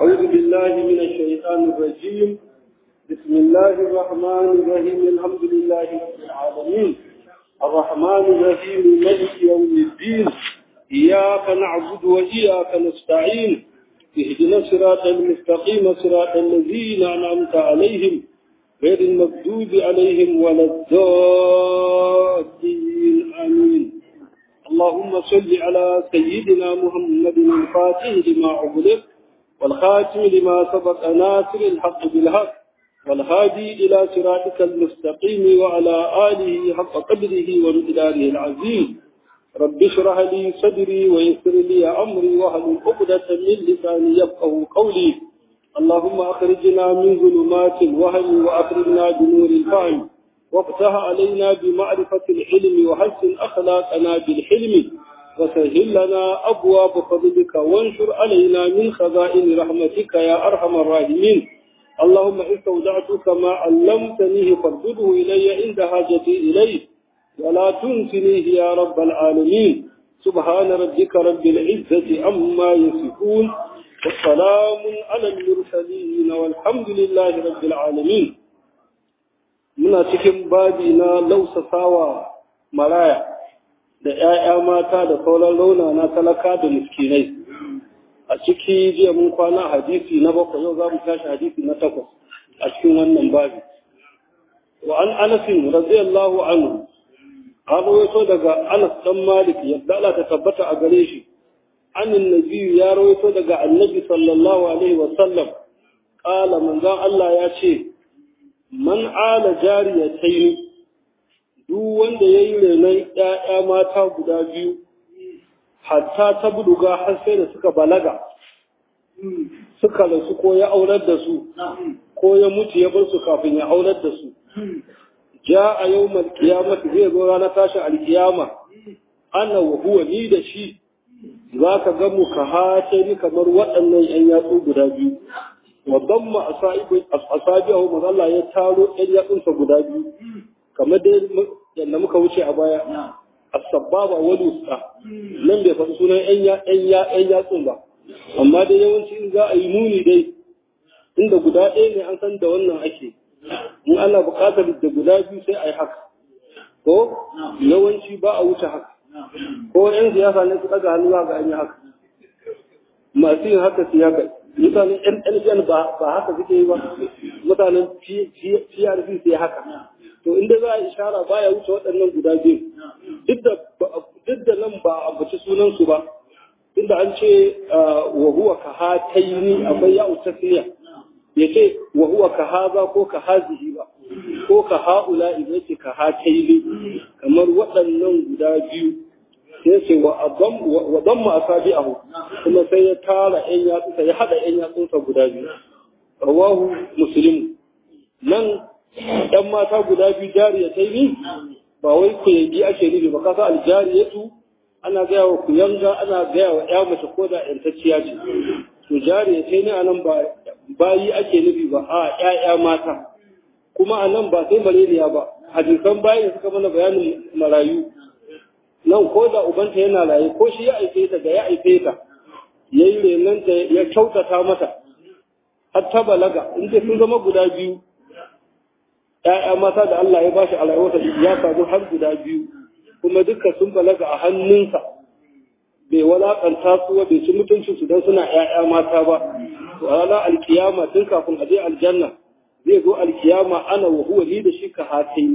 أعوذ بالله من الشيطان الرجيم بسم الله الرحمن الرحيم الحمد لله رب العالمين الرحمن الرحيم ملك يوم الدين إياك نعبد وإياك نستعين اهدنا الصراط المستقيم صراط الذين أنعمت عليهم غير المغضوب عليهم ولا الضالين آمين اللهم صل على سيدنا محمد الفاتح لما أغلق والخاتم لما سبق ناصر الحق بالحق والهادي إلى صراطك المستقيم وعلى آله حق قدره ومقداره العظيم رب اشرح لي صدري ويسر لي أمري واهل عقدة من لساني يفقه قولي اللهم أخرجنا من ظلمات الوهم وأخرجنا بنور الفهم وافتح علينا بمعرفة العلم وحسن أخلاقنا بالحلم وسهل لنا أبواب فضلك وانشر علينا من خزائن رحمتك يا أرحم الراحمين اللهم استودعتك ما علمتنيه فارده إلي عند حاجتي إليه ولا تنسنيه يا رب العالمين سبحان ربك رب العزة عما يصفون والسلام على المرسلين والحمد لله رب العالمين muna cikin babi na lausasawa maraya da ‘ya'ya mata da sauran launa na talaka da miskinai a ciki jiya mun kwana hadisi na bakwai yau za mu tashi hadisi na takwas a cikin wannan babi wa an anasin radiyallahu anhu an rawaito daga anas dan malik yadda Allah ta tabbata a gare shi annin nabi ya rawaito daga annabi sallallahu alaihi wa sallam qala manzon Allah ya ce man ala jariyatayn duk wanda yayi renon ƴaƴa mata guda biyu hatta ta buduga har sai da suka balaga suka rasu ko ya aurar da su ko ya mutu ya bar su kafin ya aurar da su ja a yau malkiyamata zai zo ranar tashin alkiyama ana wa huwa ni da shi za ka ga mu ka hace ni kamar waɗannan ‘yan yatsu guda biyu wa damma asabi'ahu manzo Allah ya taro ‘yan yatsunsa guda biyu kamar dai yadda muka wuce a baya as-sababa wal wusta nan bai faɗi sunan ‘yan yatsun ba amma dai yawanci in za a yi nuni dai inda guda ɗaya ne an san da wannan ake in ana buƙatar da guda biyu sai a yi haka ko yawanci ba a wuce haka ko yan siyasa ne su ɗaga hannu ga an yi haka masu yin haka su haka mutanen NLN ba haka suke yi ba mutanen PRC sai haka to inda za a ishara baya wuce waɗannan guda biyu duk da nan ba a baci sunansu ba inda an ce wa huwa ka hataini akwai ya'u tasniya ya ce wa huwa ka haza ko ka hazihi ba ko ka ha'ula idan ce ka hataili kamar waɗannan guda biyu sai ce wa damma asabi'ahu kuma sai ya tara ƴan yatsunsa ya haɗa ƴan yatsunsa guda biyu rawahu muslim nan ɗan mata guda biyu jariya ta yi ba wai kuyangi ake nufi ba kasa aljariyatu ana gaya wa kuyanga ana gaya wa ƴa mace ko da ƴantacciya ce to jariya ta yi anan ba bayi ake nufi ba a ƴaƴa mata kuma a nan ba sai malaria ba hadisan bayan suka mana bayanin marayu nan ko da ubanta yana raye ko shi ya aife ta da ya aife ta ya yi renanta ya kyautata mata har ta balaga in dai sun zama guda biyu ƴaƴa mata da Allah ya bashi a rayuwarsa ya samu har guda biyu kuma duka sun balaga a hannunsa bai walakanta su bai ci mutuncinsu don suna ƴaƴa mata ba to ranar alkiyama tun kafin a je aljanna zai zo alkiyama ana wa huwa ni da shi ka hatai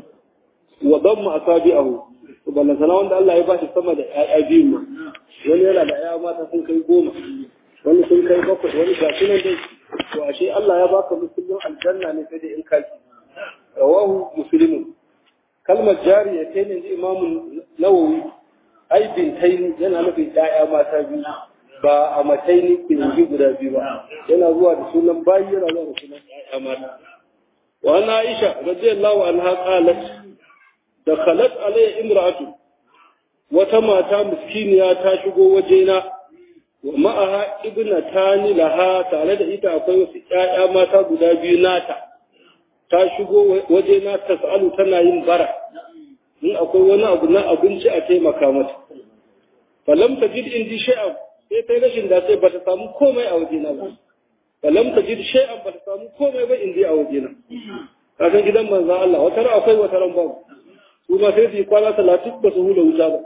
wa damma asabi'ahu to ballan sana wanda Allah ya bashi sama da ƴaƴa biyu ma wani yana da ƴaƴa mata sun kai goma wani sun kai bakwai wani ga shi nan dai to ashe Allah ya baka musulmin aljanna ne sai dai in kaci rawahu muslimun kalmar jariya ta ne imamu nawawi ai bintaini yana nufin ƴaƴa mata biyu ba a mataini kinji guda biyu ba yana zuwa da sunan bayi yana zuwa da sunan ƴaƴa mata wa ana aisha radiyallahu anha qalat da khalat alayya imra'atu wata mata miskiniya ta shigo wajena wa ma'aha ibnatani laha tare da ita akwai wasu ƴaƴa mata guda biyu nata ta shigo wajena tas'alu tana yin bara in akwai wani abu na abinci a taimaka mata falam tajid indi shay'an sai ta rashin da sai bata samu komai a wajena ba falam tajid shay'an ba ta samu komai ba in a wajena ka san gidan manzo Allah wata ran akwai wata ran babu su ma sai su yi kwana talatin ba su hula wuta ba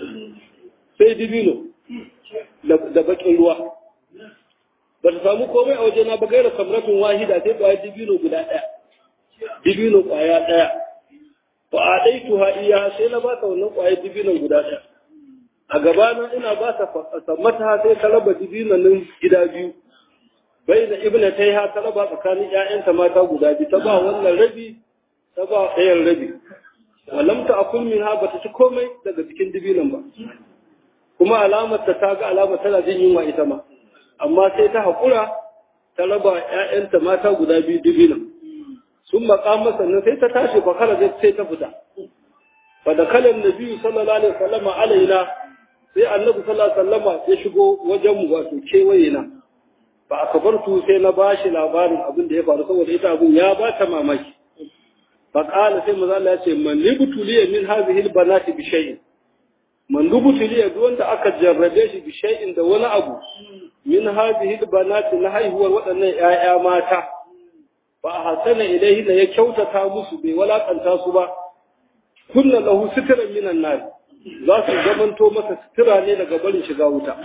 sai dibino da bakin ruwa ba ta samu komai a wajena ba gaira samratun wahida sai kwaya dibino guda ɗaya dibino kwaya ɗaya ba a ɗai tuha iya sai na ba ta wannan kwaya dibinon guda ɗaya a gabana ina ba ta sammata sai ta raba dibinon nan gida biyu bai da ibna ta yi ha ta raba tsakanin ‘ya'yanta mata guda biyu ta ba wannan rabi ta ba ɗayan rabi walam ta akul min ha ba ta ci komai daga cikin dibinan ba kuma alamar ta ta ga alamar tana jin yunwa ita ma amma sai ta haƙura ta raba ‘ya'yanta mata guda biyu dibinan sun maƙama sannan sai ta tashi fa kala sai ta fita fa da kalan nabi sallallahu alaihi wasallama alaina sai annabi sallallahu alaihi wasallama ya shigo wajen mu wato kewaye na ba a kabartu sai na ba shi labarin abin da ya faru saboda ita abin ya ba ta mamaki ba ƙala sai maza Allah ya ce man libutuliya min hadhihi albanati bi shay'in man libutuliya duk wanda aka jarrabe shi bi shay'in da wani abu min hadhihi albanati na haihuwar waɗannan ƴaƴa mata ba a hasana ilaihi da ya kyautata musu bai walakanta su ba kunna lahu sitran minan nar za su zamanto masa sitira ne daga barin shiga wuta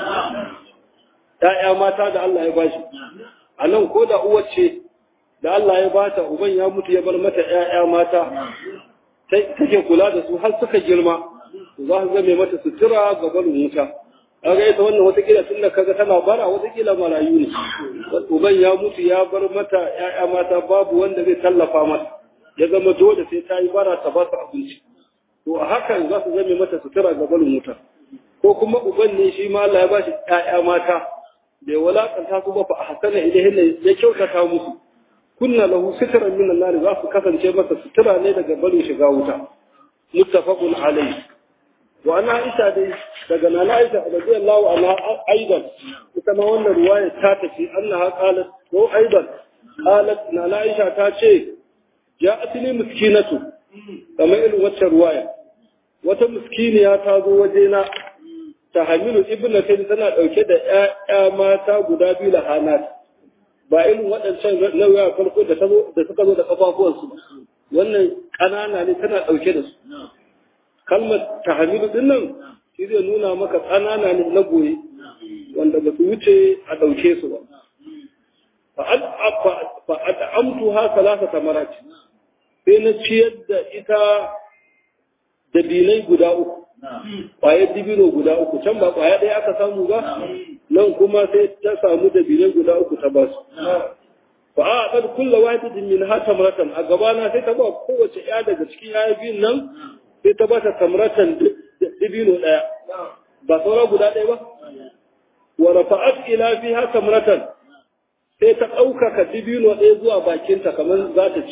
‘ya'ya mata da Allah ya bashi, a nan ko da uwar ce da Allah ya bata uban ya mutu ya bar mata ‘ya'ya mata, take kula da su har suka girma, za su zame mata sutura ga barin wuta. Kaga ita wannan watakila tun da kaga tana bara watakila marayu ne. Uban ya mutu ya bar mata ‘ya'ya mata babu wanda zai tallafa mata, ya zama dole sai ta yi bara ta ba su abinci. To a hakan za su zame mata sutura ga barin wuta. Ko kuma uban ne shi ma Allah ya bashi ‘ya'ya mata, bai walakanta su ba fa hasana ilayhin ya kyautata musu kunna lahu sitran min an-nar za su kasance masa sutura ne daga barin shiga wuta muttafaqun alayhi wa ana aisha dai daga nana aisha radiyallahu anha aidan ita ma wannan riwaya ta tafi annaha qalat ko aidan qalat nana aisha ta ce ja'atni miskinatu kamar irin wacce riwaya wata miskiniya ta zo wajena ta hamilu ibnatin tana ɗauke da ‘ya'ya mata guda biyu da hanat ba irin waɗancan nauya farko da suka zo da ƙafafuwansu ba wannan ƙanana ne tana ɗauke da su kalmar ta hamilu ɗin nan shi zai nuna maka ƙanana ne na goye wanda ba su wuce a ɗauke su ba fa'ad'amtu ha salasa tamarat sai na ciyar da ita da bilai guda uku ƙwayar dibino guda uku can ba ƙwaya ɗaya aka samu ba nan kuma sai ta samu da bilai guda uku ta ba su fa a kad kulla wahidatin min ha tamratan a gabana sai ta ba kowace ya daga cikin ya biyun nan sai ta ba ta tamratan dibino ɗaya ba saura guda ɗaya ba wa rafa'at ila fiha tamratan sai ta ɗaukaka dibino ɗaya zuwa bakinta kamar za ta ci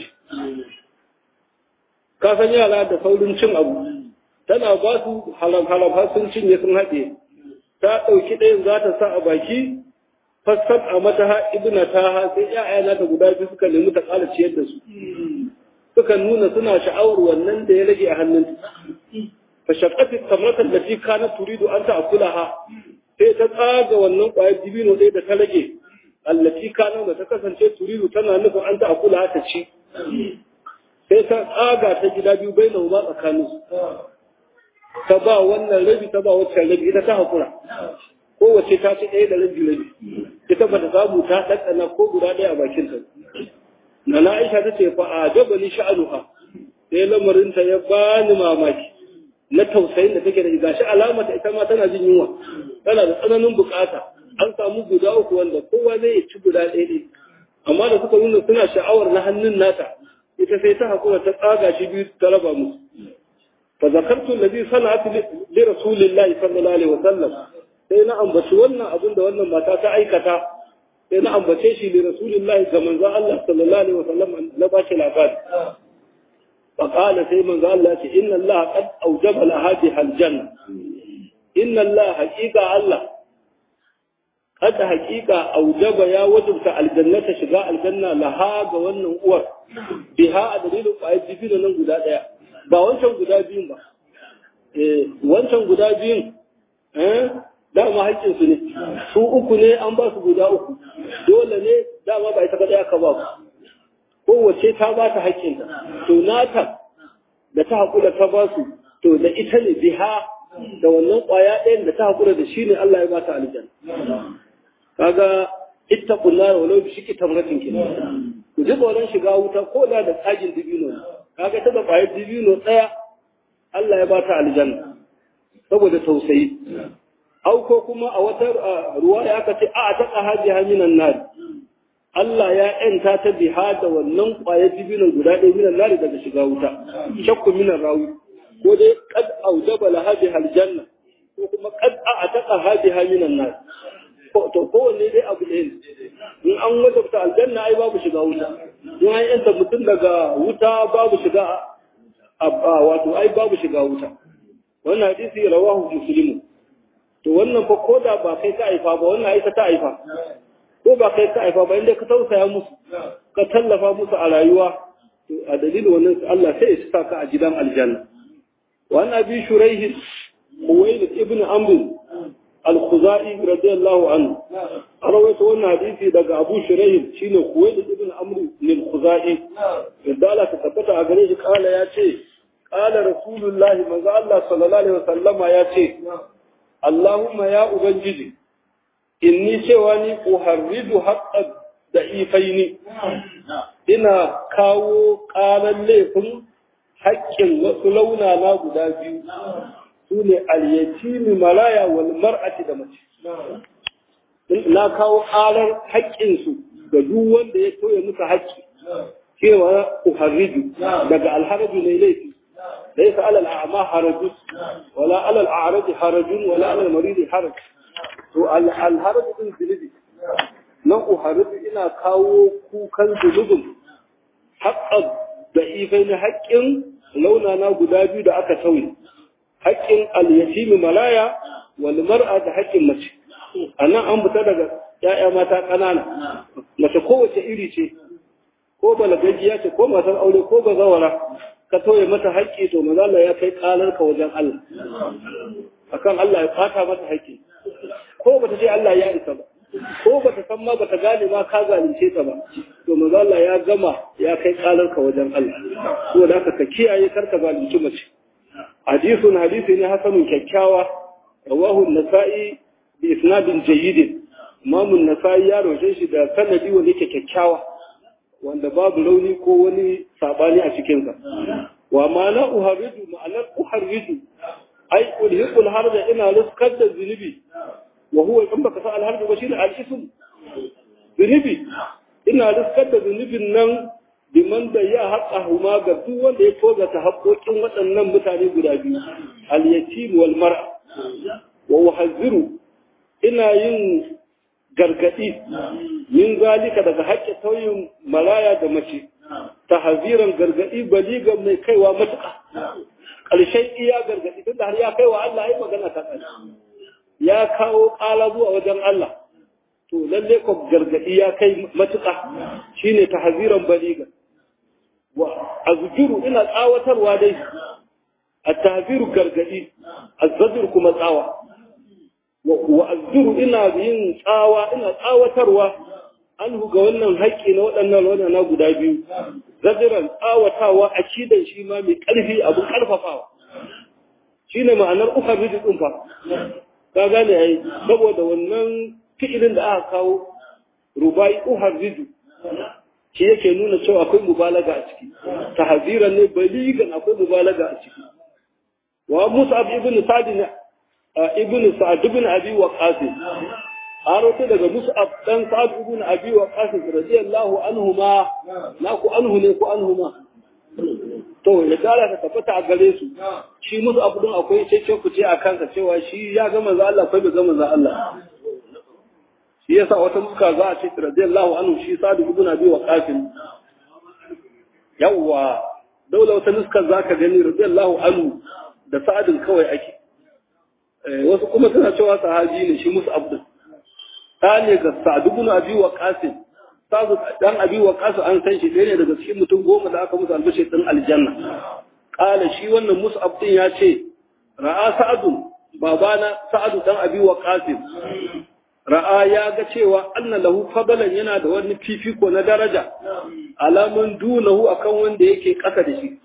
ka san yara da saurin cin abu tana ba su halam-halam har sun cinye sun haɗe ta ɗauki ɗayan za ta sa a baki fassar a mata ha ibna ta ha sai ‘ya'yana ta guda biyu suka nemi ta ƙara ciyar da su suka nuna suna sha'awar wannan da ya rage a hannun fa shaqqati tamratan lati kanat turidu an ta'kula ha sai ta tsaga wannan ƙwayar dibino ɗaya da ta rage allati kana da ta kasance turidu tana nufin an ta'kula ha ta ci sai ta tsaga ta gida biyu bai na ba tsakaninsu ta ba wannan rabi ta ba waccan rabi ita ta haƙura kowace ta ci ɗaya da rabi rabi ita ba ta samu ta ɗanɗana ko guda ɗaya a bakin ta na na aisha ta ce fa a jaba ni sha'anuha sai lamarinta ya bani mamaki na tausayin da take da gashi alamata ita ma tana jin yunwa tana da tsananin bukata an samu guda uku wanda kowa zai ci guda ɗaya ɗaya amma da suka nuna suna sha'awar na hannun nata ita sai ta haƙura ta tsaga shi biyu ta raba musu fa zakartu alladhi sana'at li rasulillahi sallallahu alaihi wasallam sai na ambaci wannan abin da wannan mata ta aikata sai na ambace shi li rasulillahi ga manzon Allah sallallahu alaihi wasallam na ba shi labari fa qala sai manzon Allah ce inna Allah qad awjaba laha aljanna inna Allah haqiqa Allah kada haqiqa awjaba ya wajibta aljannata shiga aljanna laha ga wannan uwar biha a dalilin ƙwayar jibina nan guda ɗaya ba wancan guda biyun ba eh wancan guda biyun eh dama haƙƙin su ne su uku ne an ba su guda uku dole ne dama ba ita kadai aka ba ku kowace ta ba ta haƙƙinta to nata da ta haƙura ta ba su to da ita ne biha da wannan ƙwaya ɗayan da ta haƙura da shi ne Allah ya ba ta aljanna kaga ittaqun nar walau bi shiki tamratin kin ku ji tsoron shiga wuta ko da da tsagin dibino ne kaga ta da ƙwayar dibino ɗaya Allah ya ba ta aljanna saboda tausayi au ko kuma a wata ruwa ya aka ce a ta qahaji haminan nar Allah ya ‘yanta ta biha da wannan ƙwayar dibinan guda ɗaya minan nari daga shiga wuta, shakku minan rawi, ko dai kad aujaba la hadi aljanna ko kuma kad a taqa hadi minan nari. To kowanne dai abu ɗaya ne. In an wajabta aljanna ai babu shiga wuta. In an ‘yanta mutum daga wuta babu shiga wato ai babu shiga wuta. Wannan hadisi rawahu muslimu. To wannan fa ko da ba kai ka aifa ba wannan ai ta aifa. ko ba kai ka haifa ba inda ka tausaya musu ka tallafa musu a rayuwa to a dalilin wannan Allah sai ya saka ka a gidan aljanna wa an abi shuraih Uwayd ibn Amr al-Khuzai radiyallahu anhu rawaito wannan hadisi daga Abu Shuraih shine Uwayd ibn Amr al-Khuzai yadda Allah ta tabbata a gare shi kala ya ce kala rasulullahi manzo Allah sallallahu alaihi wasallama ya ce Allahumma ya ubangiji inni cewa ni uharridu haqqan da ifaini ina kawo ƙaran laifin haƙƙin wasu launana guda biyu su ne alyatimi malaya wal mar'ati da mace na kawo ƙarar haƙƙinsu ga duk wanda ya toye musu haƙƙi cewa uharridu daga alharaju ne laifi ليس على الأعمى حرج ولا على الأعرج حرج ولا على المريض حرج to alharabu din zunubi nan uharabu ina kawo kukan zunubin haƙƙan da ifai na haƙƙin launana guda biyu da aka sauyi haƙƙin alyatimi malaya wal mar'a da haƙƙin mace a nan an fita daga ‘ya'ya mata ƙanana mace kowace iri ce ko balagajiya ce ko matar aure ko bazawara ka toye mata haƙƙi to mazala ya kai ƙalarka wajen Allah akan Allah ya fata mata haƙƙi ko bata ce Allah ya isa ba ko bata san ma bata gane ma ka zalunce ta ba to manzo Allah ya gama ya kai kalar ka wajen Allah so da haka ka kiyaye kar ka zalunci mace hadithun hadisi ne hasanun kyakkyawa rawahu an-nasa'i bi isnadin jayyid imam an-nasa'i ya roje shi da sanadi wanda yake kyakkyawa wanda babu rauni ko wani sabani a cikin sa wa ma'ana uharridu ma'anar uharridu ai ulhiqul harda ina ruskar da zunubi wa huwa in baka sa alharbi ba shine al-ism zunubi ina riskar da zunubin nan biman da ya haƙa huma ga duk wanda ya toga ta haƙoƙin waɗannan mutane guda biyu al-yatim wal mar'a wa uhazziru ina yin gargadi min zalika daga haƙƙin tauyin maraya da mace tahziran gargadi baligan mai kaiwa matuƙa ƙarshen iya gargadi tunda har ya kaiwa Allah ai magana ta ƙarshe ya kawo ƙala zuwa wajen Allah to lalle ko gargadi ya kai matuƙa shine tahziran baliga wa azjuru ina tsawatarwa dai at-tahziru gargadi az kuma tsawa wa azjuru ina yin tsawa ina tsawatarwa anhu ga wannan haƙƙi na waɗannan wannan guda biyu zajiran tsawatawa a cidan shi ma mai ƙarfi abin ƙarfafawa shine ma'anar ukharriju din fa ka gane ai saboda wannan fi'ilin da aka kawo rubai uharriju shi yake nuna cewa akwai mubalaga a ciki tahziran ne baligan akwai mubalaga a ciki wa mus'ab ibn sa'd ibn sa'd ibn abi waqas aroto daga mus'ab dan sa'd ibn abi waqas radiyallahu anhuma na ku anhu ne ku anhuma to ya gara ta tabbata a gare su shi musu abu din akwai cece ku ce a kansa cewa shi ya ga manzo Allah akwai bai ga manzo Allah shi yasa wata muska za a ce radiyallahu anhu shi sadu ibn abi waqas yawa daula wata nuskar zaka gani radiyallahu anhu da sa'adin kawai ake wasu kuma suna cewa sahabi ne shi musu abu ta ne ga sa'ad ibn abi waqas sazu dan abi waqas an san shi ɗaya ne daga cikin mutum goma da aka musu albashi din aljanna qala shi wannan mus'ab din ya ce ra'a sa'adun babana sa'adu dan abi waqasim ra'a ya ga cewa anna lahu fadalan yana da wani fifiko na daraja alamun dunahu akan wanda yake ƙasa da shi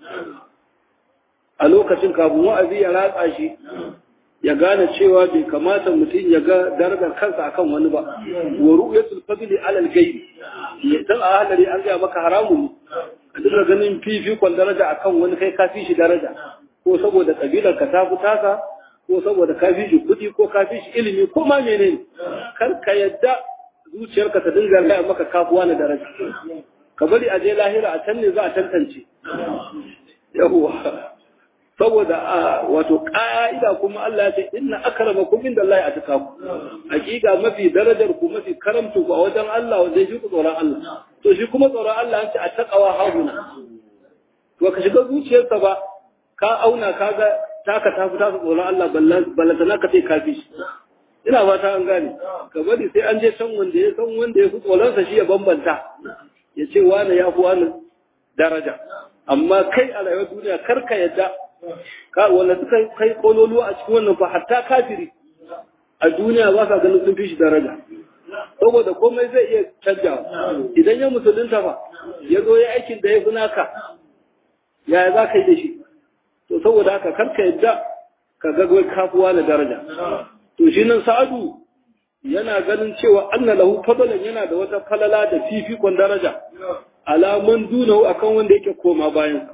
a lokacin kafin wa'azi ya ratsa shi ya gane cewa bai kamata mutum ya ga darajar kansa akan wani ba wa ru'yatul fadli ala al-ghayb dan a halari an ga maka haramun ka dinga ganin fifikon daraja akan wani kai ka fi shi daraja ko saboda kabilar ka ta taka ko saboda ka fi shi kuɗi ko ka fi shi ilimi ko ma menene kar ka yadda zuciyarka ta dinga gaya maka kafuwa na daraja ka bari a je lahira a can ne za a tantance yawwa saboda a wato ƙa'ida kuma Allah ya ce inna akramakum inda Allah ya ataka ku hakika mafi darajar ku mafi karamtu ku a wajen Allah wanda shi ku tsoron Allah to shi kuma tsoron Allah an ce a taqwa hauna to ka shiga zuciyarsa ba ka auna ka ga taka ta fita su tsoron Allah ballantana ka ce ka fi shi ina fata an gane ka bari sai an je can wanda ya san wanda ya fi tsoronsa shi ya bambanta ya ce wane ya fi wani daraja amma kai a rayuwar duniya kar ka yadda ka wanda suka kai kololuwa a cikin wannan fa hatta kafiri a duniya ba sa ganin sun fi shi daraja saboda komai zai iya canjawa idan ya musulunta fa ya zo ya aikin da ya fi naka yaya za ka yi da shi to saboda haka kar ka yadda ka ga kafuwa na daraja to shi nan sa'adu yana ganin cewa anna lahu fadalan yana da wata falala da fifikon daraja alaman dunahu akan wanda yake koma bayan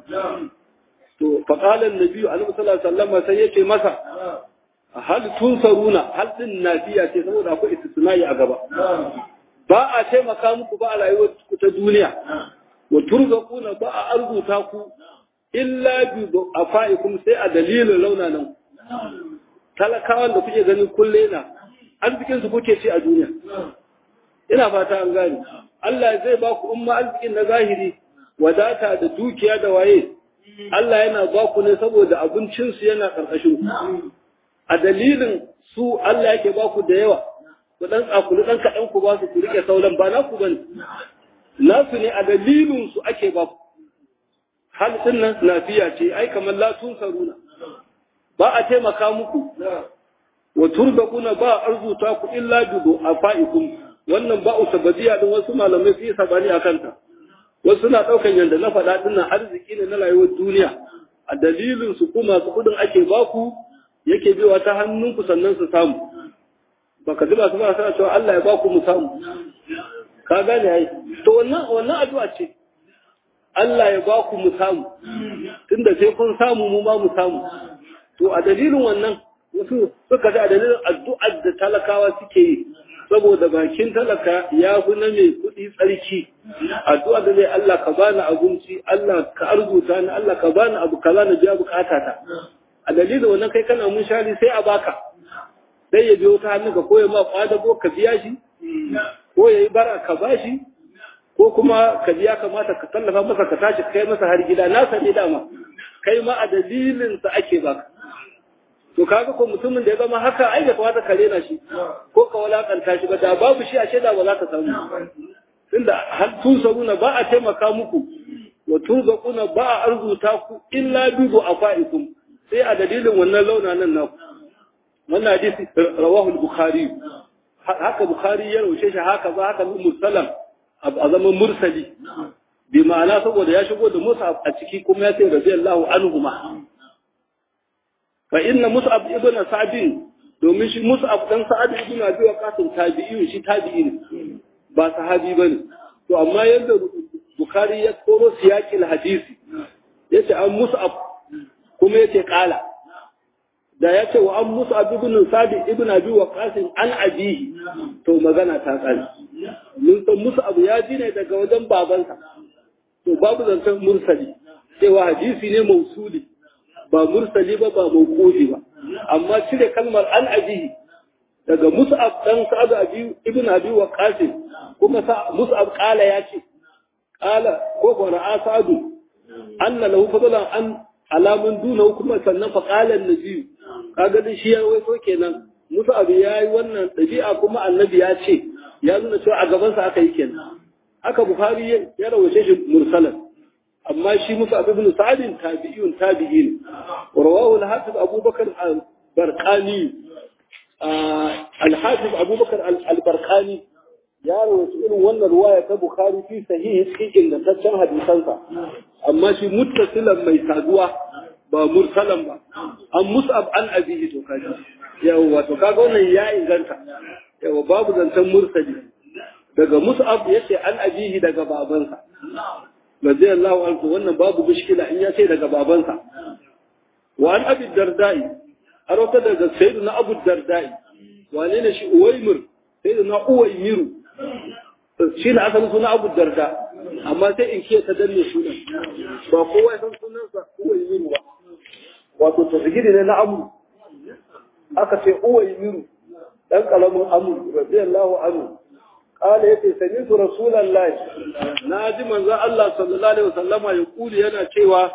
to faqala annabi alaihi sallallahu alaihi wasallam sai yace masa hal tunsaruna hal din nafiya ce saboda akwai istisnai a gaba ba a taimaka muku ba a rayuwar ku ta duniya wa turzaquna ba a arzuta ku illa bi afaikum sai a dalilin launanan talakawan da kuke ganin kulle na arzikin su kuke ci a duniya ina fata an gane Allah zai ba ku umma arzikin na zahiri wadata da dukiya da waye Allah yana ba ku ne saboda abincin su yana karkashin ku a dalilin su Allah yake ba ku da yawa ku dan tsakulu dan kadan ku ba su ku rike sauran ba na ku bane nasu ne a dalilin su ake ba ku hal nan lafiya ce ai kamar la tunsaruna ba a taimaka muku wa turbakuna ba arzuta ku illa bi afaikum wannan ba usabadiya din wasu malamai su yi sabani akan ta wasu na daukan yanda na faɗa din nan arziki ne na rayuwar duniya a dalilin su kuma su kudin ake baku yake biwa ta hannunku sannan su samu baka ji ba su ba sana cewa Allah ya baku mu samu ka gane ai to wannan wannan addu'a ce Allah ya baku mu samu tunda sai kun samu mu ma mu samu to a dalilin wannan wasu suka ji a dalilin addu'ar da talakawa suke yi saboda bakin talaka ya fi na mai kuɗi tsarki addu'a da zai Allah ka bani abinci Allah ka arzuta ni Allah ka bani abu kaza na biya bukatata a dalilin wannan kai kana mun shari sai a baka sai ya biyo ta hannu ka koya ma kwadago ka biya shi ko ya yi bara ka bashi ko kuma ka biya kamata ka tallafa masa ka tashi kai masa har gida na sani dama kai ma a dalilin sa ake baka to kaga ko mutumin da ya zama haka ai da kamata ka rena shi ko ka walakanta shi ba da babu shi a shaida ba za ka samu tunda hal tusaruna ba a taimaka muku wa turzaquna ba a arzuta ku illa bi afaikum sai a dalilin wannan launa nan naku wannan hadisi rawahu al-bukhari haka bukhari ya raushe shi haka ba haka mursalam a zaman mursali bi ma'ana saboda ya shigo da musa a ciki kuma ya ce radiyallahu anhu ma fa inna mus'ab ibn sa'd domin shi mus'ab dan sa'ad ibn abi waqas tabi'i shi tabi'i ne ba sahabi bane to amma yadda bukhari ya koro siyaqil hadisi yace an mus'ab kuma yace qala da yace wa an mus'ab ibn sa'd ibn abi waqas an abihi to magana ta tsari mun san mus'ab ya ji ne daga wajen babansa to babu zancen mursali cewa hadisi ne mausuli ba mursali ba ba mawqufi ba amma cire kalmar an abihi daga mus'ab dan sa'ad abi ibn abi waqas kuma sa mus'ab qala ya ce qala ko ko ra'a sa'ad anna lahu fadlan an alamun duna kuma sannan fa qala annabi kaga din shi ya waito kenan mus'ab yayi wannan dabi'a kuma annabi ya ce ya nuna cewa a gaban sa aka yi kenan haka bukhari ya rawace shi mursalan amma shi musa ibn sa'd tabi'un tabi'in rawahu al-hafiz abubakar barkani alhafiz abubakar albarkani ya rawaito irin wannan ruwaya ta bukhari fi sahihi cikin ingantaccen hadisansa amma shi muttasilan mai saduwa ba mursalan ba an mus'ab an abihi to kaji yawa to kaga wannan ya inganta yawa babu zancen mursali daga mus'ab yace an abihi daga babansa radiyallahu anhu wannan babu mushkila in ya ce daga babansa wa an abi dardai har wata daga sayyidina abu dardai wane ne shi uwaymir sayyidina uwaymiru shi ne asalin suna abu darda amma sai in ke ta danne sunan ba kowa ya san sunansa uwaymiru ba wato tasgiri ne na amu aka ce uwaymiru dan kalamin amu radiyallahu anhu قال يتي سمعت رسول الله ناجي منزا الله صلى الله عليه وسلم يقول yana cewa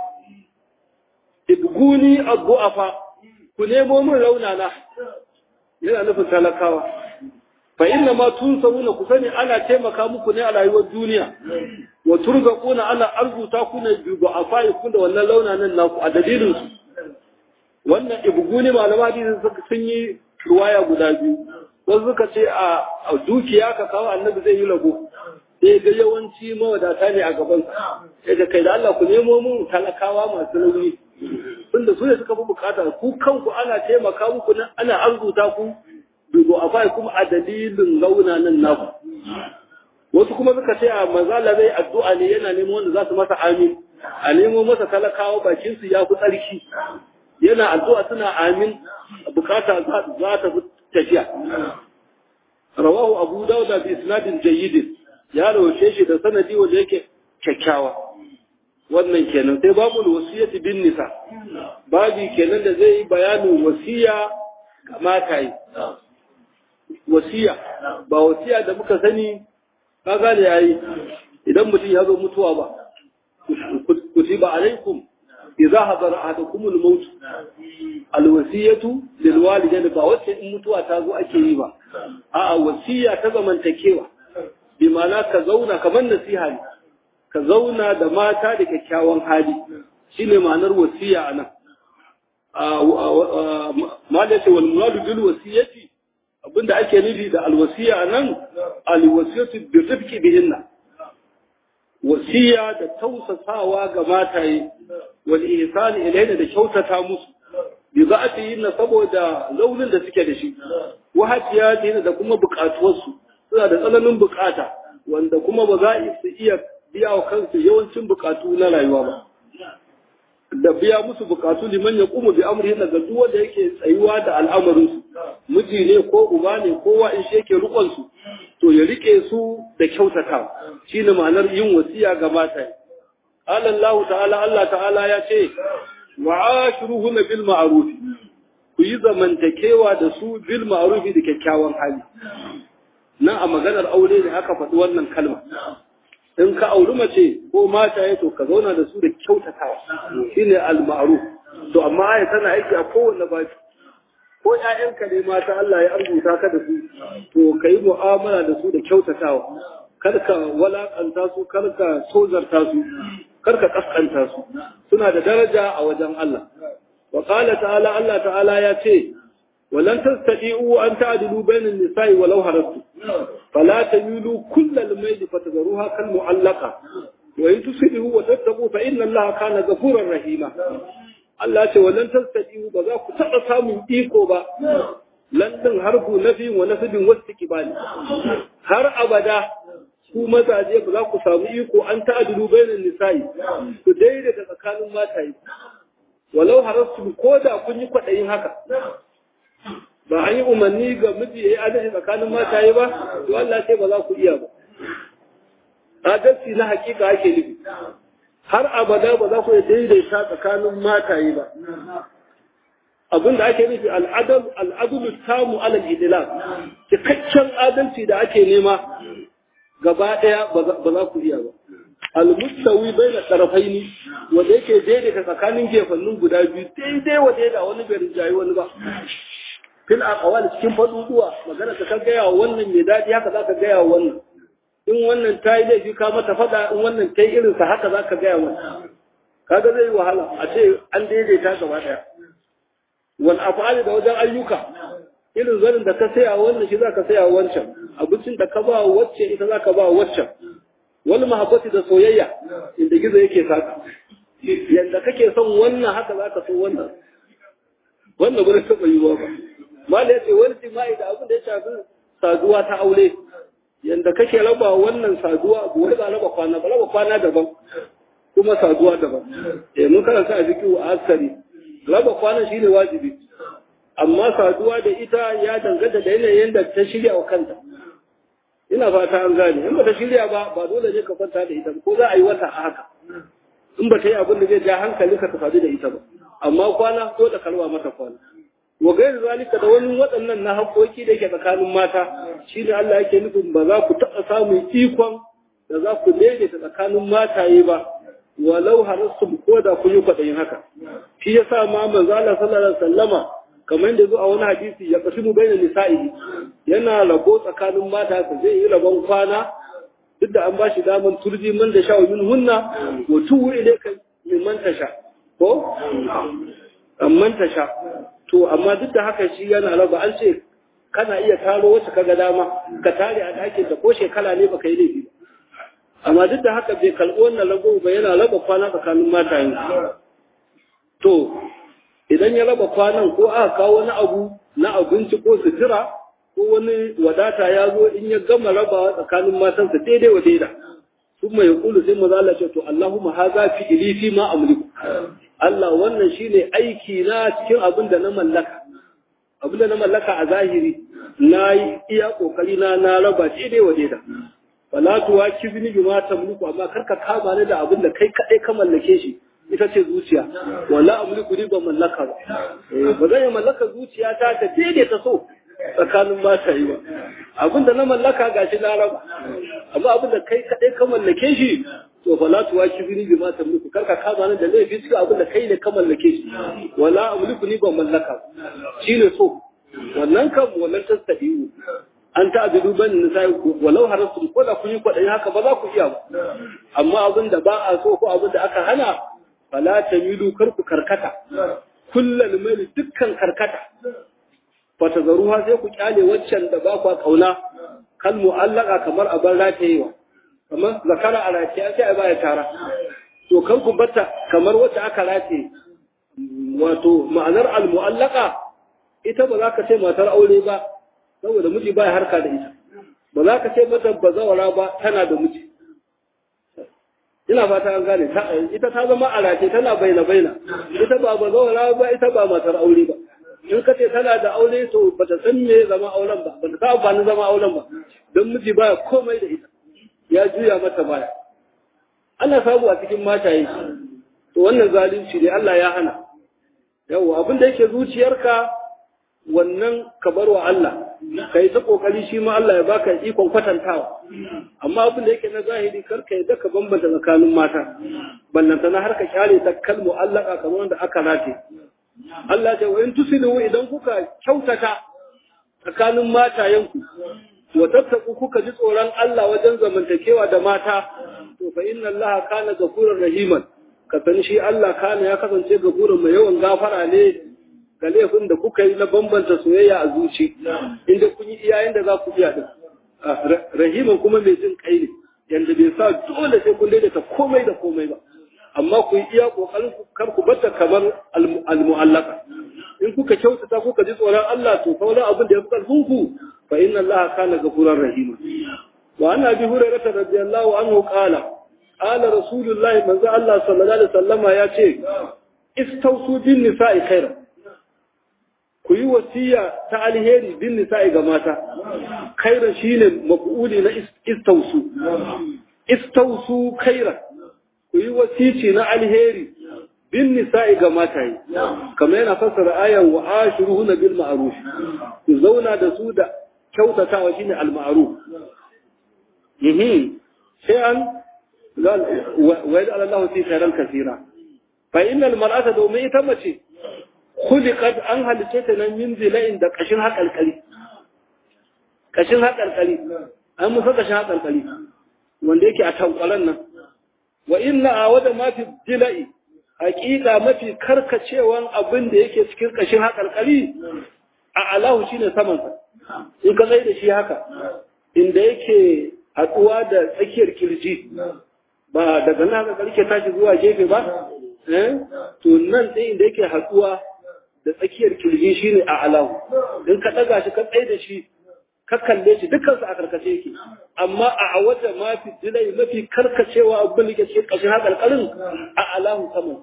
ibguni addu'afa ku nemo min raunana yana nufin talakawa fa inna ma tunsaruna ku sani ana taimaka muku ne a rayuwar duniya wa turzaquna ana arzuta ku ne bi du'afa ku da wannan raunanan naku a dalilin su wannan ibguni malama hadisi sun yi ruwaya guda biyu wasu suka ce a dukiya ka kawo annabi zai yi lago sai ga yawanci mawadata ne a gaban sai ga kai da Allah ku nemo mun talakawa masu rauni tunda su ne suka fi bukata ku kanku ana taimaka muku nan ana arzuta ku dubo a bai kuma a dalilin launa nan naku wasu kuma suka ce a mazala zai addu'a ne yana nemo wanda za su masa amin a nemo masa talakawa bakin su ya fi tsarki yana addu'a suna amin bukata za ta fi tafiya rawahu abu dauda bi isnadin jayyidin ya rawace shi da sanadi wanda yake kyakkyawa wannan kenan sai babu wasiyati bin nisa babi kenan da zai yi bayanin wasiya kamata yi wasiya ba wasiya da muka sani ka gane yayi idan mutum ya zo mutuwa ba kutiba alaikum idza hadara ahadakum al-maut al-wasiyatu lil walidayni ba wacce in mutuwa ta zo ake yi ba a'a wasiya ta zamantakewa bi ma'ana ka zauna kamar nasiha ne ka zauna da mata da kyakkyawan hali shine ma'anar wasiya anan ma da ce wal muradu bil wasiyati abinda ake nufi da alwasiya anan alwasiyatu bi rifqi bihinna wasiya da tausasawa ga mataye wal ihsani ilayna da kyautata musu bi za'atihinna saboda launin da suke da shi wa hatiyatihinna da kuma bukatuwarsu suna da tsananin bukata wanda kuma ba za su iya biya wa kansu yawancin bukatu na rayuwa ba da biya musu bukatu liman ya kuma bi amrihin daga duk wanda yake tsayuwa da al'amarinsu miji ne ko uba ne kowa in shi yake rukon su to ya rike su da kyautata shine ma'anar yin wasiya ga mata qala Allah ta'ala Allah ta'ala ya ce wa ashiruhunna bil ma'ruf ku yi zamantakewa da su bil ma'ruf da kyakkyawan hali nan a maganar aure ne aka faɗi wannan kalma in ka auri mace ko mata ya to ka zauna da su da kyautatawa shine al-ma'ruf to amma ai tana aiki a kowanne baki ko ƴaƴanka ne mata Allah ya arzuta ka da su to kai mu'amala da su da kyautatawa kar ka walakanta su kar ka tozarta su kar ka kaskanta su suna da daraja a wajen Allah wa qala ta'ala Allah ta'ala ya ce ولن تستطيعوا أن تعدلوا بين النساء ولو هرستم فلا تميلوا كل الميل فتذروها كالمعلقة وإن تصلحوا وتتقوا فإن الله كان غفورا رحيما Allah ce wallan tastati'u ba za ku taɓa samun iko ba lantin harfu nafi wa nasibin wasu kibali har abada ku mazaje ba za ku samu iko an ta'adilu bainan nisa'i ku daidaita tsakanin mataye walau harastu ko da kun yi kwaɗayin haka ba an yi umarni ga miji ya yi adalci tsakanin mataye ba to Allah ce ba za ku iya ba adalci na hakika ake nufi har abada ba za ku iya daidaita tsakanin mataye ba abin da ake nufi al'adulu tamu alal idilal cikakken adalci da ake nema gaba ɗaya ba za ku iya ba al-mustawi baina tarafaini wanda yake daidaita tsakanin gefannin guda biyu daidai wa daida wani bai rinjayi wani ba fil aqwal cikin faduduwa magana ka gaya wa wannan mai dadi haka zaka gaya wa wannan in wannan ta yi laifi ka mata fada in wannan ta yi irin sa haka zaka gaya mata kaga zai wahala a ce an daidaita gaba daya wal af'ali da wajen ayyuka irin zanin da ka saya wannan shi zaka saya wancan abincin da ka ba wacce ita zaka ba waccan wal mahabbati da soyayya inda gizo yake saka yanda kake son wannan haka zaka so wannan wannan gurin taɓa yiwuwa ba mala ya ce wani jima'i da abin da ya shafi saduwa ta aure yanda kake raba wannan saduwa wani ba raba kwana ba raba kwana daban kuma saduwa daban eh mun karanta a fiqhu a asari raba kwana shine wajibi amma saduwa da ita ya danganta da yanayin da ta shirya wa kanta ina fata an gane in ba ta shirya ba ba dole ne ka kwanta da ita ko za a yi wata a haka in ba ta yi abin da zai ja hankali ka sadu da ita ba amma kwana ko da kalwa mata kwana wa gairu zalika da wani waɗannan na haƙoƙi da yake tsakanin mata shine Allah yake nufin ba za ku taɓa samun ikon da za ku daidaita tsakanin mataye ba walau harastum ko da kun yi kwaɗayin haka shi yasa ma manzo Allah sallallahu alaihi wasallama kamar yadda zo a wani hadisi ya kasimu bainal nisa'i yana rabo tsakanin mata su zai yi rabon kwana duk da an ba shi daman turji man da sha min hunna wa tuwu ilayka min man tasha ko amman tasha to amma duk da haka shi yana raba an ce kana iya taro wacce kaga dama ka tare a ɗakin ta ko shekara ne baka yi laifi ba amma duk da haka bai karɓi wannan rago ba yana raba kwana tsakanin matayen to idan ya raba kwanan ko aka kawo wani abu na abinci ko sutura ko wani wadata ya zo in ya gama rabawa tsakanin matansa daidai wa daida sun mai kulu sai maza Allah ce to Allahumma haza fi ili fi ma amliku Allah wannan shine aiki na cikin abin da na mallaka abin da na mallaka a zahiri na yi iya kokari na na raba daidai wa daida fala tuwa kibni bima tamliku amma karka kama ni da abin da kai kadai ka mallake shi ita ce zuciya wala amliku ni ba mallaka ba ba zan mallaka zuciya ta ta daidaita so tsakanin mata yi ba abinda na mallaka gashi na raba amma abinda kai kadai ka mallake shi to fa la tuwa kibini bi ma tamliku karka kama nan da laifi cikin abinda kai ne ka mallake shi wala amliku ni ba mallaka shine so wannan kan wannan tasdiyu an ta abidu ban nisai walau harasu ko da kun yi kwadai haka ba za ku iya ba amma abinda ba a so ko abinda aka hana fala tamilu karku karkata kullal mai dukkan karkata fata zaruha sai ku kyale waccan da ba kwa kauna kal mu'allaka kamar a bar ratayewa kamar zakara a rataye sai a baya tara to kan ku bata kamar wacce aka rataye wato ma'anar al mu'allaka ita ba za ka ce matar aure ba saboda miji baya harka da ita ba za ka ce mata bazawara ba tana da miji ina fata an gane ita ta zama a rataye tana baina baina ita ba bazawara ba ita ba matar aure ba in ka ce tana da aure to ba ta san me zama auren ba ba ta sa amfani zama auren ba don miji baya komai da ita ya juya mata baya ana samu a cikin mataye to wannan zalunci ne Allah ya hana yawa abin da yake zuciyarka wannan ka bar wa Allah ka yi ta kokari shi ma Allah ya baka ikon kwatantawa amma abin da yake na zahiri kar ka yadda ka bambanta tsakanin mata ballanta na har ka kyale ta kalmu Allah kamar wanda aka rate Allah ce wa in tusilu idan kuka kyautata tsakanin matayenku wa tattaku kuka ji tsoron Allah wajen zamantakewa da mata to fa inna Allah kana ghafurur rahiman ka san shi Allah kana ya kasance gafurun mai yawan gafara ne ga laifin da kuka yi na bambanta soyayya a zuci inda kun yi iyayen da za ku iya din rahiman kuma mai jin kai ne yanda bai sa dole sai kun daidaita komai da komai ba amma ku yi iya kokarin ku kar ku bata kamar al-mu'allaka in kuka kyautata kuka ji tsoron Allah to fa wani abin da ya fi karfin ku fa inna Allah kana gafurar rahima wa anna bi hurairah radiyallahu anhu qala qala rasulullahi manzo Allah sallallahu alaihi wasallama ya ce istausu bin nisa'i khaira ku yi wasiya ta alheri bin nisa'i ga mata khaira shine maf'uli na istausu istausu khaira ku yi wasici na alheri bin nisa'i ga mataye kamar yana fassara ayan wa ashiruhuna bil ma'ruf ku zauna da su da kyautatawa shine al ma'ruf mhm sai an wa yadda Allah fi khairan kaseera fa innal mar'ata domin ita mace khuliqat an halice ta nan min zila'in da kashin hakalkali kashin hakalkali an musa kashin hakalkali wanda yake a tankwalan nan wa inna a wada ma fi jila'i hakika mafi karkacewan abin da yake cikin kashin haƙarƙari a alahu shine saman sa in ka zai da shi haka inda yake haɗuwa da tsakiyar kirji ba daga nan haka ke tashi zuwa gefe ba to nan ɗin inda yake haɗuwa da tsakiyar kirji shine a alahu in ka ɗaga shi ka tsaye da shi ka kalle shi dukkansu a karkace yake amma a waje mafi dilai mafi karkacewa abin da ke cikin ƙashin haƙarƙarin a alahu saman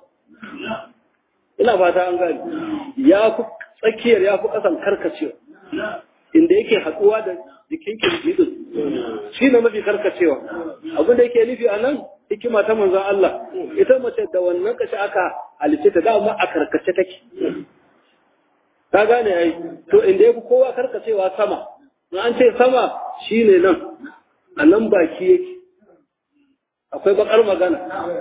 ina fata an gani ya fi tsakiyar ya fi ƙasan karkacewa inda yake haɗuwa da jikin kirji din shi ne mafi karkacewa abin da yake nufi a nan hikima ta manzon Allah ita mace da wannan kashi aka halice ta dama a karkace take ka gane ai to inda yafi kowa karkacewa sama in an ce sama shine nan a nan baki yake akwai bakar magana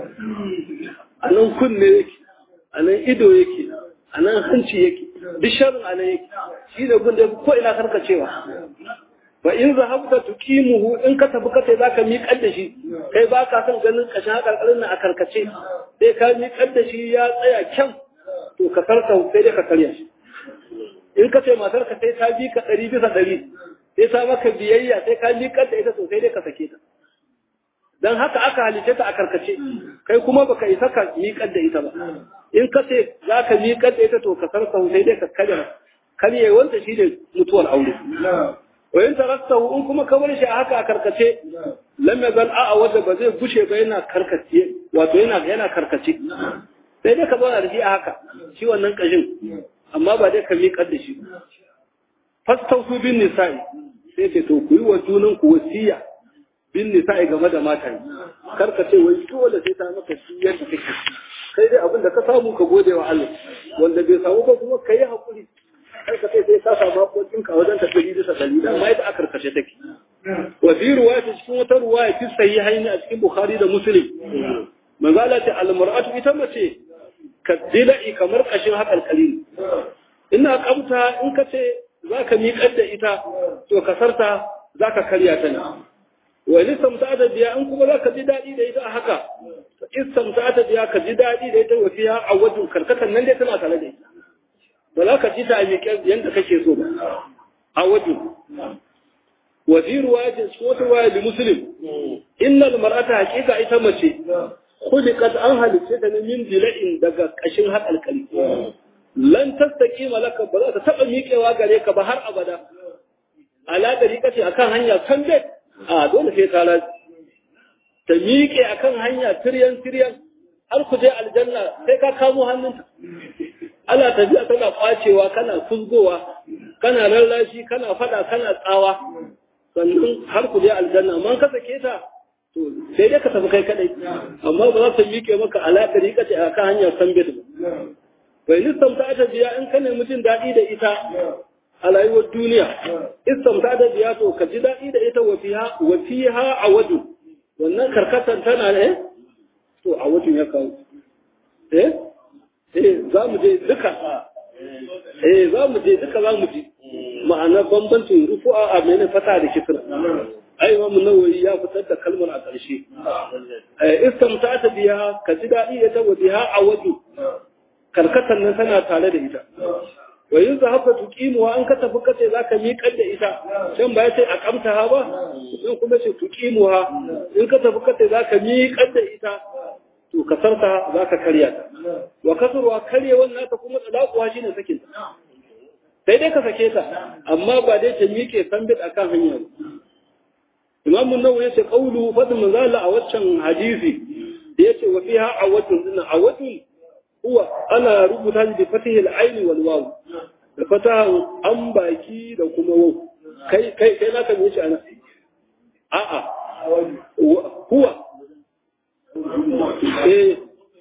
a nan kunne yake a nan ido yake a nan hanci yake duk sharrin a nan yake shi ne gun da ko ina karkacewa ba in zahabta tuqimuhu in ka tafi kace zaka miƙar da shi kai ba ka son ganin kashin hakarkarin nan a karkace sai ka miƙar da shi ya tsaya kyan to ka karka sai dai ka karya shi in ka ce matar ka sai ta bi ka ɗari bisa ɗari sai ta maka biyayya sai ka miƙar da ita sosai dai ka sake ta dan haka aka halice ta a karkace kai kuma baka isa ka miƙar da ita ba in ka ce za ka miƙar da ita to ka karka sai dai ka karya karye wanda shi ne mutuwar aure wa in taraktahu in kuma ka bar shi a haka a karkace lam yazal a wanda ba zai gushe ba yana karkace wato yana yana karkace sai dai ka zauna da shi a haka shi wannan kashin amma ba dai ka miƙar da shi fastausu bin nisa'i sai ce to ku yi wa junan ku wasiya bin nisa'i game da mata karka ce wai dole sai ta maka shi yadda kake kai dai abin da ka samu ka gode wa Allah wanda bai samu ba kuma ka yi hakuri kar ka sai sai ka samu hakokin ka wajen tafiye bisa dalila amma ita a karkashe take wa fi ruwaya cikin wata ruwaya fi sahihaini a cikin bukhari da muslim manzo Allah ta al-mar'atu ita mace ka dila'i kamar kashin haƙal kalili ina kamta in ka ce za ka miƙar da ita to kasarta za ka karya ta ne wa istamta da biya in kuma za ka ji daɗi da ita a haka istamta da biya ka ji daɗi da ita wasiya a wajen karkatan nan dai tana tare da ita ba za ka ji ta a miƙar yadda kake so ba a wajen wa fi ruwayatin cikin wata ruwaya da muslim innal mar'ata haqiqa ita mace khuliqat an halice ta min dila'in daga kashin haƙalƙali lan tastaqima laka ba za ta taba miƙewa gare ka ba har abada ala dari kace akan hanya kan dai a dole sai ta ta miƙe akan hanya tiryan tiryan har ku je aljanna sai ka kamo hannunta ana tafiya tana kwacewa kana fuzgowa kana lallashi kana fada kana tsawa sannan har ku je aljanna amma ka sake ta to sai dai ka tafi kai kadai amma ba za ta miƙe maka alaƙa rika ce a kan hanyar sambit ba bai nistamta ta biya in ka nemi jin daɗi da ita a rayuwar duniya istamta da biya to ka ji daɗi da ita wa fiha a waju wannan karkatar tana ne to a wajin ya kawo eh eh za mu je duka eh za mu je duka za mu ji ma'ana bambancin rufu'a a mene fata da kisra ai imamu nawawi ya fitar da kalmar a ƙarshe istamta ta biya ka ji daɗi da ta wajiha a waju karkatan nan tana tare da ita wa yin haka tuqimuwa an ka tafi kace zaka miƙar da ita can ba ya ce a kamta ha ba in kuma ce tuqimuha in ka tafi kace zaka miƙar da ita to ka sarta zaka karya ta wa kasurwa karyewan nata kuma tsalakuwa shine sakin ta sai dai ka sake ta amma ba dai ta miƙe sambit akan hanya ba imamu nawawi yace qawlu fadl manzala a waccan hadisi da yace wa fiha awatun dinna awatun huwa ana rubuta shi bi fatihil ayn wal waw da fatahan an baki da kuma waw kai kai kai naka me yace ana a a huwa eh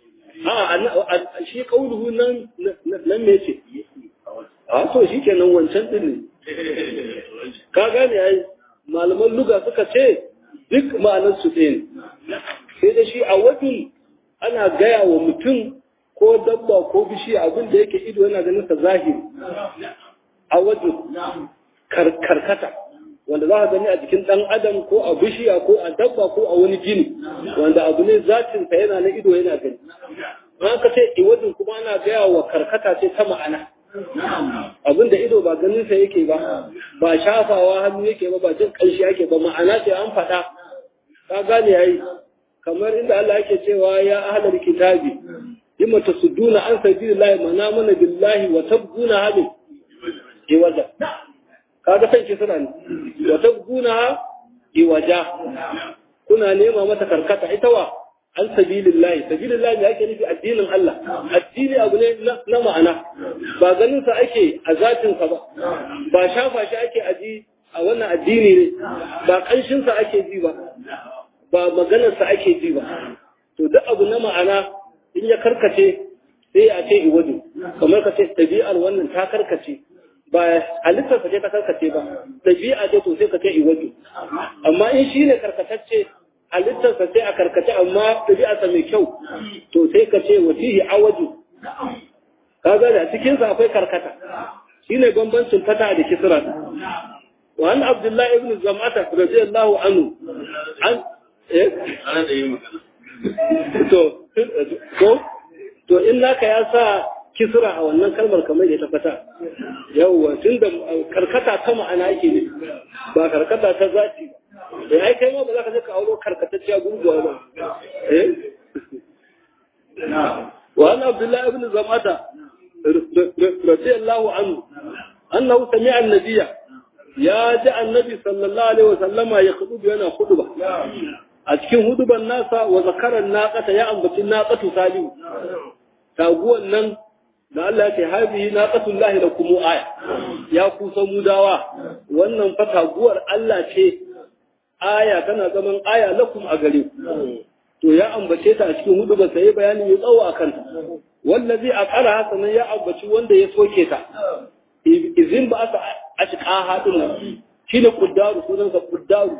a shi qawluhu nan nan me yace a to shikenan wancan din ne ka gane ai malaman luga suka ce duk ma'anar su ɗaya sai da shi a wajen ana gaya wa mutum ko dabba ko bishi abin da yake ido yana ganin sa zahiri a wajen karkata wanda za ka gani a jikin ɗan adam ko a bishiya ko a dabba ko a wani gini wanda abu ne zatinsa yana na ido yana gani an ka ce iwadin kuma ana gaya wa karkata ce ta ma'ana abinda ido ba ganin sa yake ba ba shafawa hannu yake ba ba jin kanshi yake ba ma'ana ce an faɗa ka gane yayi kamar inda Allah yake cewa ya ahlal kitabi lima tasudduna an sabilillahi mana mana billahi wa tabguna hali iwaja kaga san ki suna ne wa tabguna iwaja kuna nema mata karkata ita wa an sabilillahi sabilillahi ne ake nufi addinin Allah addini abu ne na ma'ana ba ganin sa ake a zatin sa ba ba shafa shi ake aji a wannan addini ne ba kanshin sa ake ji ba ba maganar sa ake ji ba to duk abu na ma'ana in ya karkace sai a ce iwadu kamar ka ce ɗabi'ar wannan ta karkace ba halittarsa ce ta karkace ba ɗabi'a ce to sai ka ce iwadu amma in shi ne karkatacce halittarsa sai a karkace amma ɗabi'arsa mai kyau to sai ka ce wasihi awaju ka ga da cikinsa akwai karkata shi ne bambancin fata da kisra wa an abdullahi ibn zam'ata radiyallahu anhu an eh ana da yin magana to ko to in naka ya sa kisra a wannan kalmar kamar da ta fata yawwa tunda karkata ta ma'ana yake ne ba karkata ta zati ba eh ai kai ma ba za ka je ka auro karkatacciya gurguwa ba eh wa an abdullah ibn zamata radiyallahu anhu annahu sami'a an-nabiyya ya ji annabi sallallahu alaihi wasallama ya khudu yana khutba a cikin huduban nasa wa zakaran naqata ya ambaci naqatu salihu taguwan nan da Allah ya ce habihi naqatul lahi lakum aya ya ku mudawa wannan fa taguwar Allah ce aya tana zaman aya lakum a gare ku to ya ambace ta a cikin huduban sai bayani ya tsawo akan ta wallazi aqara hasanan ya ambaci wanda ya soke ta izin ba aka ashqa hadin shine kuddaru sunansa kuddaru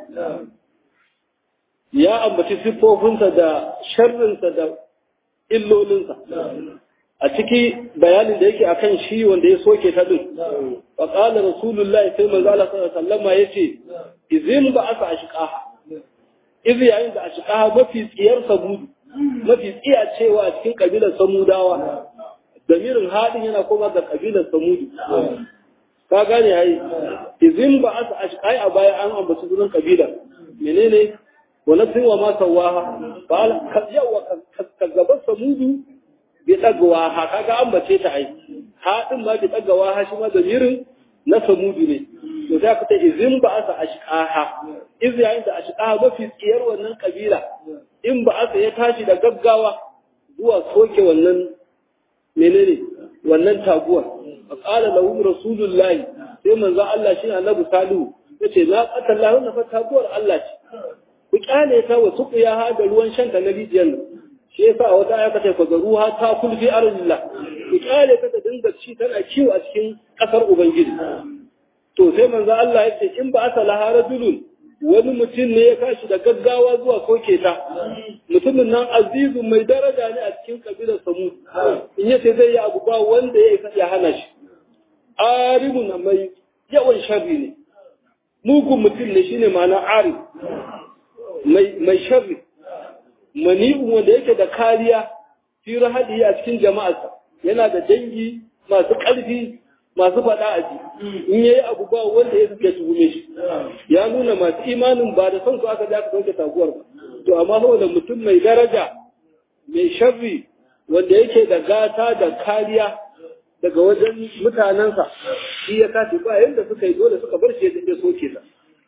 ya ambaci siffofinsa da sharrinsa da illolinsa a ciki bayanin da yake akan shi wanda ya soke ta din wa qala rasulullah sai manzo Allah sallallahu alaihi wasallam yace izin ba aka ashqaha izi yayin da ashqaha mafi tsiyar sabudu mafi tsiya cewa a cikin kabilar samudawa damirin hadin yana koma ga kabilar samudu ka gane yayi izin ba aka ashqai a baya an ambaci sunan kabila menene ونفس وما سواها قال يوا كذبت ثمود بتقواها kaga an bace ta ai ha din ma bitaqwaha shi ma damirin na samudu ne to sai ka ta izin ba asa ashqaha iz yayin da ashqaha mafi tsiyar wannan kabila in ba asa ya tashi da gaggawa zuwa soke wannan menene wannan taguwar fa qala lahu rasulullahi sai manzo Allah shi annabi salihu yace la qatallahu na fa taguwar Allah ce ku kyale ta wa suqiya ha da ruwan shan ta na rijiyar nan shi yasa a wata aya kace fa ruha ta kulfi arzillah ku kyale ta ta dinga ci tana kiwo a cikin kasar ubangiji to sai manzo Allah ya ce in ba asa laha rajulun wani mutum ne ya kashi da gaggawa zuwa soke ta mutumin nan azizu mai daraja ne a cikin kabilar samu in yace zai yi abu ba wanda ya isa ya hana shi arimun mai yawan sharri ne mugun mutum ne shine ma'ana arif mai sharri mani'un wanda yake da kariya fi rahadi a cikin jama'arsa yana da dangi masu ƙarfi masu faɗa a ji in yayi abu ba wanda ya suke tuhume shi ya nuna masu imanin ba da son su aka aka sauke taguwar ba to amma saboda mutum mai daraja mai sharri wanda yake da gata da kariya daga wajen mutanensa shi ya kace ba yadda suka yi dole suka bar shi ya soke ta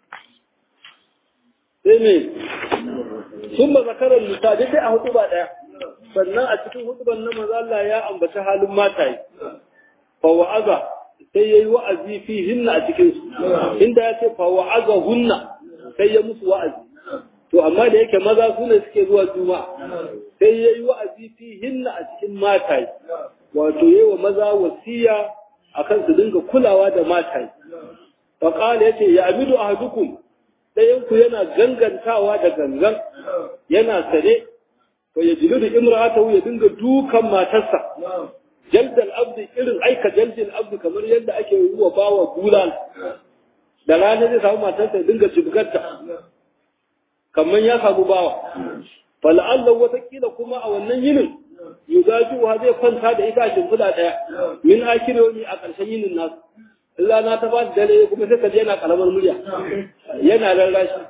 sai me sun ba zakarar nisa dai a hudu ba ɗaya sannan a cikin huduban na maza Allah ya ambaci halin mataye fa wa'aza sai yayi wa'azi fi hinna a cikin su inda ya ce fa wa'aza hunna sai ya musu wa'azi to amma da yake maza su ne suke zuwa juma'a sai yayi wa'azi fi hinna a cikin mataye wato yayi wa maza wasiya akan su dinga kulawa da mataye fa qala yace ya amidu ahadukum ɗayanku yana gangantawa da gangan yana sane to ya jilu da imra'atahu ya dinga dukan matarsa jaldal abdi irin aika jaldal abdi kamar yadda ake yi wa bawa bulal da rana zai samu matarsa ya dinga jibgarta kamar ya samu bawa fala'allahu watakila kuma a wannan yinin yuzajuha zai kwanta da ita a shimfiɗa ɗaya min akironi a ƙarshen yinin nasu in rana ta ba da dare kuma sai ka je yana karamar murya yana rarrashi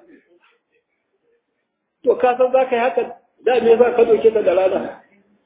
to ka san za ka yi haka da me za ka doke ta da rana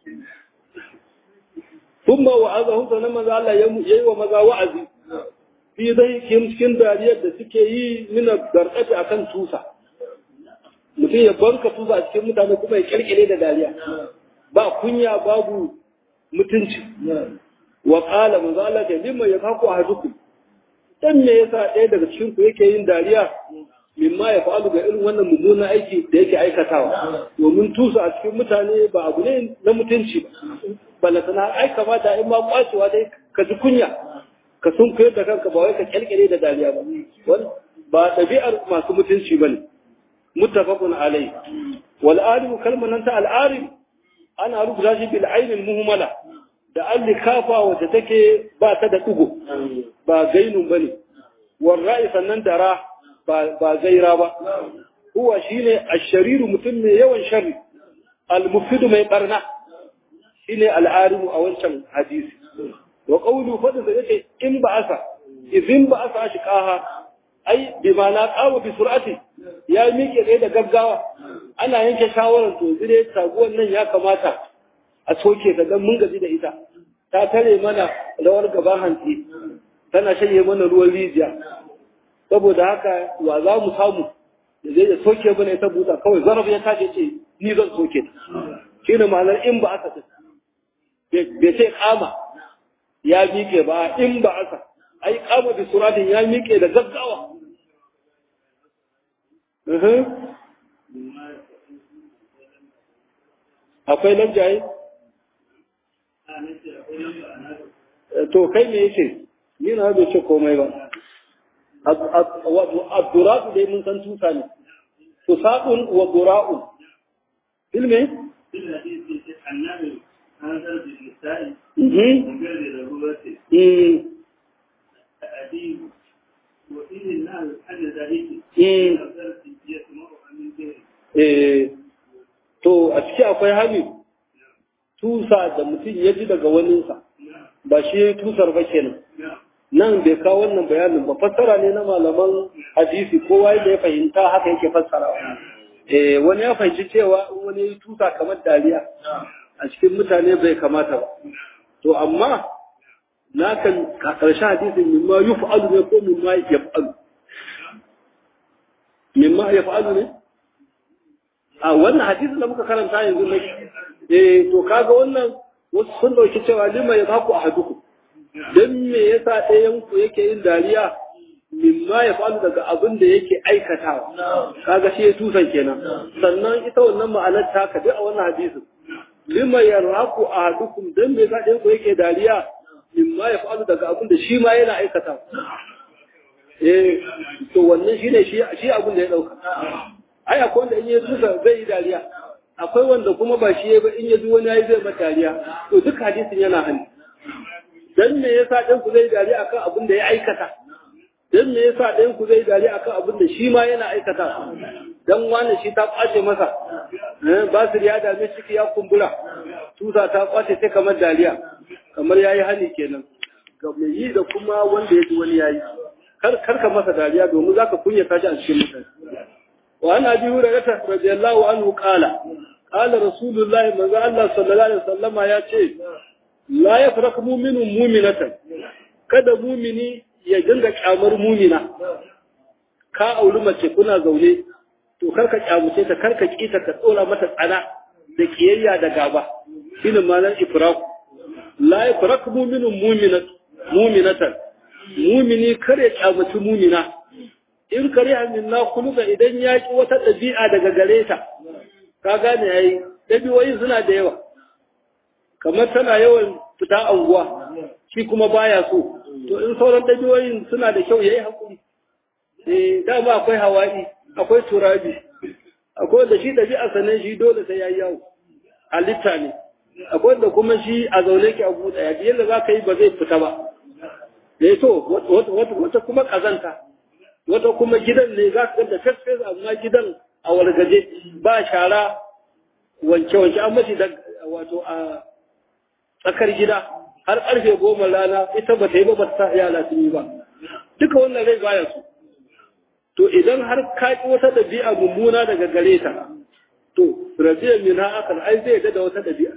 thumma wa'azahum sanan maza Allah ya yi wa maza wa'azi fi zai cikin dariyar da suke yi mina garɗafi akan tusa mutum ya banka tusa a cikin mutane kuma ya kirkire da dariya ba kunya babu mutunci wa qala manzo Allah ta limma yafaku ahadukum dan me yasa ɗaya daga cikin ku yake yin dariya mimma ya fa'alu ga irin wannan mummunan aiki da yake aikatawa domin tusa a cikin mutane ba abu ne na mutunci ba balantana ai kamata in ma kwacewa dai ka ji kunya ka sun koyar da kanka ba wai ka kyalkyale da dariya ba wani ba ɗabi'ar masu mutunci ba ne muttafaqun alai wal alim kalmar nan ta al alim ana rubuta shi bil ainil muhmala da an likafa wacce take ba ta da ɗigo ba gainun ba ne warra'i sannan dara ba gaira ba huwa shine ashariru mutum mai yawan sharri almufidu mai barna shine al'arimu a wancan hadisi wa qawlu fadda yake in ba asa idin ba asa shi kaha ai bi mana qawa bi sur'ati ya miƙe tsaye da gaggawa ana yanke shawarar to zire taguwan nan ya kamata a soke ta dan mun gaji da ita ta tare mana rawar gaba hantsi tana shanye mana ruwan rijiya saboda haka wa za mu samu da zai da soke mana ita buta kawai zaraf ya tashi ce ni zan soke ta shi ne ma'anar in ba aka bai ce kama ya miƙe ba in ba aka ai kama bi suratin ya miƙe da gaggawa akwai nan jaye to kai me yake ni na bai ce komai ba abdura'u dai mun san tusa ne tusaqun wa dura'un ilmi to a ciki akwai hali tusa da mutum ya ji daga waninsa ba shi tusar ba kenan nan bai kawo wannan bayanin ba fassara ne na malaman hadisi kowa da ya fahimta haka yake fassara eh wani ya fahimci cewa in wani ya tusa kamar dariya a cikin mutane bai kamata ba to amma na kan karshen hadisin mimma yuf'alu ne ko mimma yaf'alu mimma yaf'alu ne a wannan hadisin da muka karanta yanzu ne eh to kaga wannan wasu sun dauki cewa lima ya baku ahadukum don me yasa ɗayan ku yake yin dariya mimma ya faru daga abin da yake aikatawa kaga shi ya tusan kenan sannan ita wannan ma'anar ta ka a wannan hadisin lima yarhaku ahadukum don me yasa ɗayan ku yake dariya mimma ya faru daga abin da shi ma yana aikatawa eh to wannan shine shi shi abin da ya dauka ai akwai wanda in ya tusa zai yi dariya akwai wanda kuma ba shi ba in ya ji wani yayi zai mata dariya to duk hadisin yana hannu dan me yasa ɗan ku zai dariya akan abin da ya aikata dan me yasa ɗan ku zai dariya akan abin da shi ma yana aikata dan wani shi ta kwace masa eh ba su ya dame ciki ya kumbura tusa ta kwace sai kamar dariya kamar yayi hani kenan ga mai yi da kuma wanda ya ji wani yayi kar kar ka masa dariya domin zaka kunyata shi a cikin mutane wa ana bi hurairah radiyallahu anhu qala qala rasulullahi manzo Allah sallallahu alaihi wasallama ya ce la ya faraka muminin muminatan kada mumini ya dinga kyamar mumina ka auri mace kuna zaune to karka kyamuce ta karka kita ka tsora mata tsana da kiyayya da gaba shine malan ifraku la ya faraka muminin muminat muminatan mumini kar ya kyamuci mumina in kare minna kuluka idan ya ki wata ɗabi'a daga gare ta ka gane yayi ɗabi'o'in suna da yawa kamar tana yawan fita anguwa shi kuma baya so to in sauran dabiyoyin suna da kyau yayi hakuri eh dama akwai hawa'i akwai turabi akwai da shi dabi'a sanan shi dole sai yayi yawo halitta ne akwai da kuma shi a zaune ki a buɗe ya yadda za ka yi ba zai fita ba eh to wata kuma kazanta wata kuma gidan ne za ka da fesfes amma gidan a wargaje ba shara wanke-wanke an mashi da wato a tsakar gida har karfe goma rana ita ba ta yi ba ba ta yara sun yi ba duka wannan rai baya su to idan har ka ki wata ɗabi'a mummuna daga gare ta to rabiyar min ha akan ai zai da wata ɗabi'a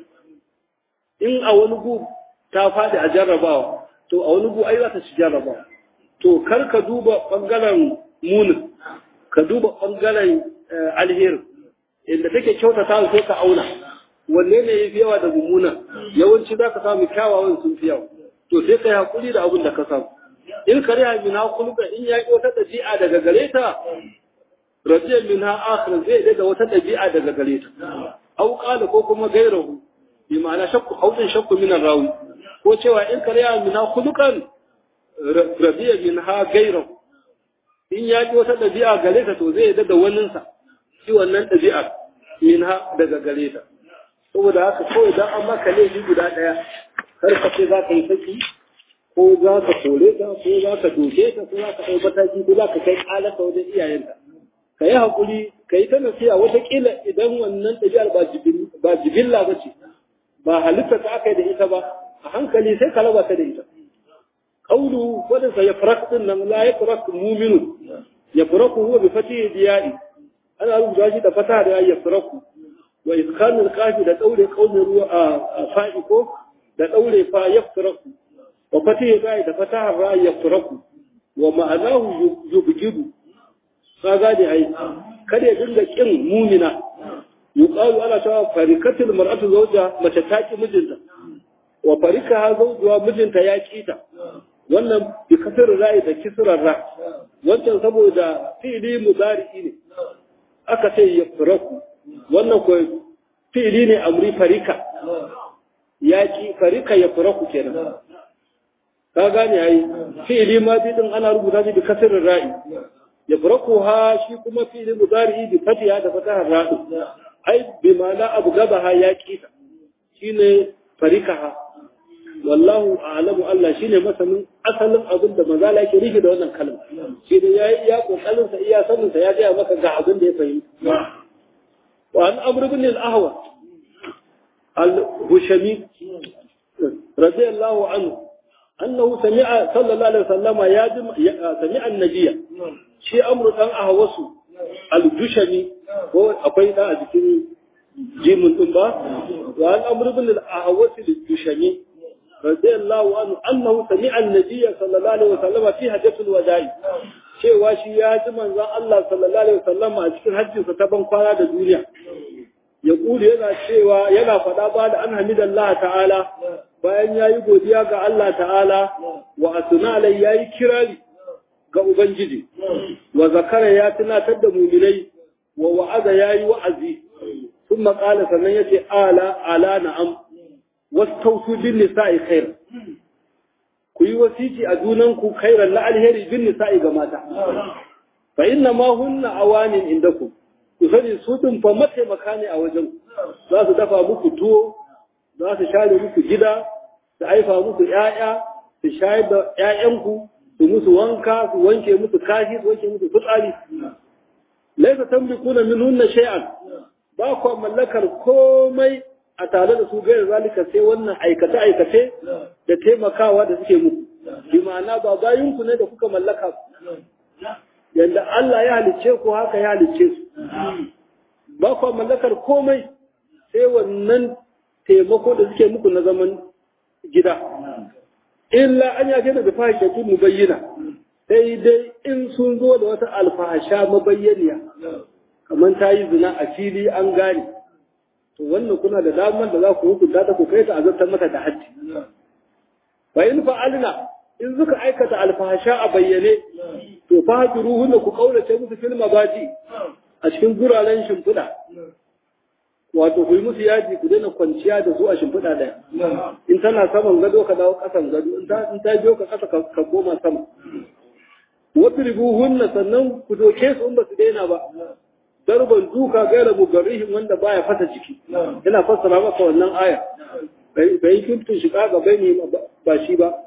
in a wani gu ta faɗi a jarrabawa to a wani gu ai za ta ci jarrabawa to kar ka duba ɓangaren munin ka duba ɓangaren alherin inda take kyautata sai ka auna wanne ne ya fi yawa da mummuna yawanci za ka samu kyawawan sun fi yawa to sai ka yi haƙuri da abin da ka samu in kare ha min ha kulga in ya ƙi wata ɗabi'a daga gare ta rajiyar min ha akhir zai da wata ɗabi'a daga gare ta au qala ko kuma gairahu bi ma'ana shakku haudin shakku min rawi ko cewa in kare ha min ha kulkan rajiyar min ha gairahu in ya ƙi wata ɗabi'a gare ta to zai da waninsa shi wannan ɗabi'ar min ha daga gare ta saboda haka kawai dan an maka laifi guda ɗaya kar ka ce za ka yi saki ko za ka kore ta ko za ka doke ta ko za ka ɗau mataki ko za ka kai ƙalata wajen iyayenta ka yi haƙuri ka yi ta nasiya wataƙila idan wannan ɗabi'ar ba jibilla ba ce ba halitta ta aka yi da ita ba a hankali sai ka raba ta da ita ƙaulu wadda ya farak ɗin nan la ya farak muminu ya faraku huwa bi fatihi diya'i ana rubuta shi da fata da ya faraku wa iskanul qafi da daure kaumin ruwa a fa'i ko da daure fa yafraku wa fatihi bai da fatahar ra yafraku wa ma'anahu yubjidu ka gane ai kada ya dinga kin mumina yuqalu ana cewa farikatul mar'atu zawja mace ta ki mijinta wa farikaha zawjuha mijinta ya kita wannan bi kasar ra'i da kisrar ra wancan saboda fi'li mudari'i ne aka ce yafraku wannan ko fi'li ne amri farika yaki farika ya faraku kenan ka gane ai fi'li ma din ana rubuta shi da kasrin ra'i ya faraku ha shi kuma fi'li mudari bi fatiha da fatahar ra'i ai bi ma'ana abu gabaha yaki ta shine farikaha wallahu a'lamu Allah shine masanin asalin abin da manzala yake rike da wannan kalma shi da yayi ya kokarin sa iya sanin sa ya ga maka ga abin da ya fahimta وعن أمر بن الأهوى الهشمي رضي الله عنه أنه سمع صلى الله عليه وسلم يادم سمع النبي شيء أمر أن أهوس الهشمي هو أبين أذكر جيم الأمة وعن أمر بن الأهوس الهشمي رضي الله عنه أنه سمع النبي صلى الله عليه وسلم في حجة الوداع cewa shi ya ji manzon Allah sallallahu alaihi wasallam a cikin hajjinsa ta ban kwana da duniya ya kuli yana cewa yana faɗa ba da an hamidallah ta'ala bayan ya yi godiya ga Allah ta'ala wa asuna alai ya yi kirari ga Ubangiji wa zakara ya tunatar da muminai wa wa'aza ya yi wa'azi sun maƙala sannan ya ce ala ala na'am wasu tausu bin nisa'i khair ku yi wasiki a junanku khairan na alheri bin nisa'i ga mata fa inna ma hunna awanin indakum ku sani su din fa mataimaka ne a wajen za su dafa muku tuwo za su share muku gida su haifa muku ƴaƴa su shayar da ƴaƴanku su musu wanka su wanke musu kashi su wanke musu fitsari laisa tamlikuna minhunna shay'an ba ku mallakar komai a tare da su gairar zalika sai wannan aikace-aikace da taimakawa da suke muku. Bi ma'ana ba bayinku ne da kuka mallaka yadda Allah ya halicce ku haka ya halicce su. Ba ku mallakar komai sai wannan taimako da suke muku na zaman gida. Illa an yaje da fahishatu mu bayyana sai dai in sun zo da wata alfahasha mabayyaniya kamar ta yi zina a fili an gane. to wannan kuna da damar da za ku hukunta ta ku kai ta azabtar mata da haddi fa in fa'alna in suka aikata alfahasha a bayyane to fa hajruhun ku kaurace musu fil mabaji a cikin guraren shimfiɗa wato ku yi musu yaji ku daina kwanciya da su a shimfiɗa ɗaya in tana saman gado ka dawo ƙasan gado in ta biyo ka ƙasa ka koma sama wasu ribuhunna sannan ku doke su in ba su daina ba darban duka gaira mugarrihin wanda baya fata jiki yana fassara maka wannan aya bai kuntun shiga ga bai ne ba shi ba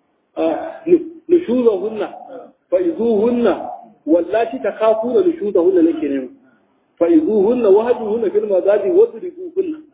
nushuzahunna fa'izuhunna wallati takafuna nushuzahunna nake nema fa'izuhunna wahjuhunna fil mazaji wadribuhunna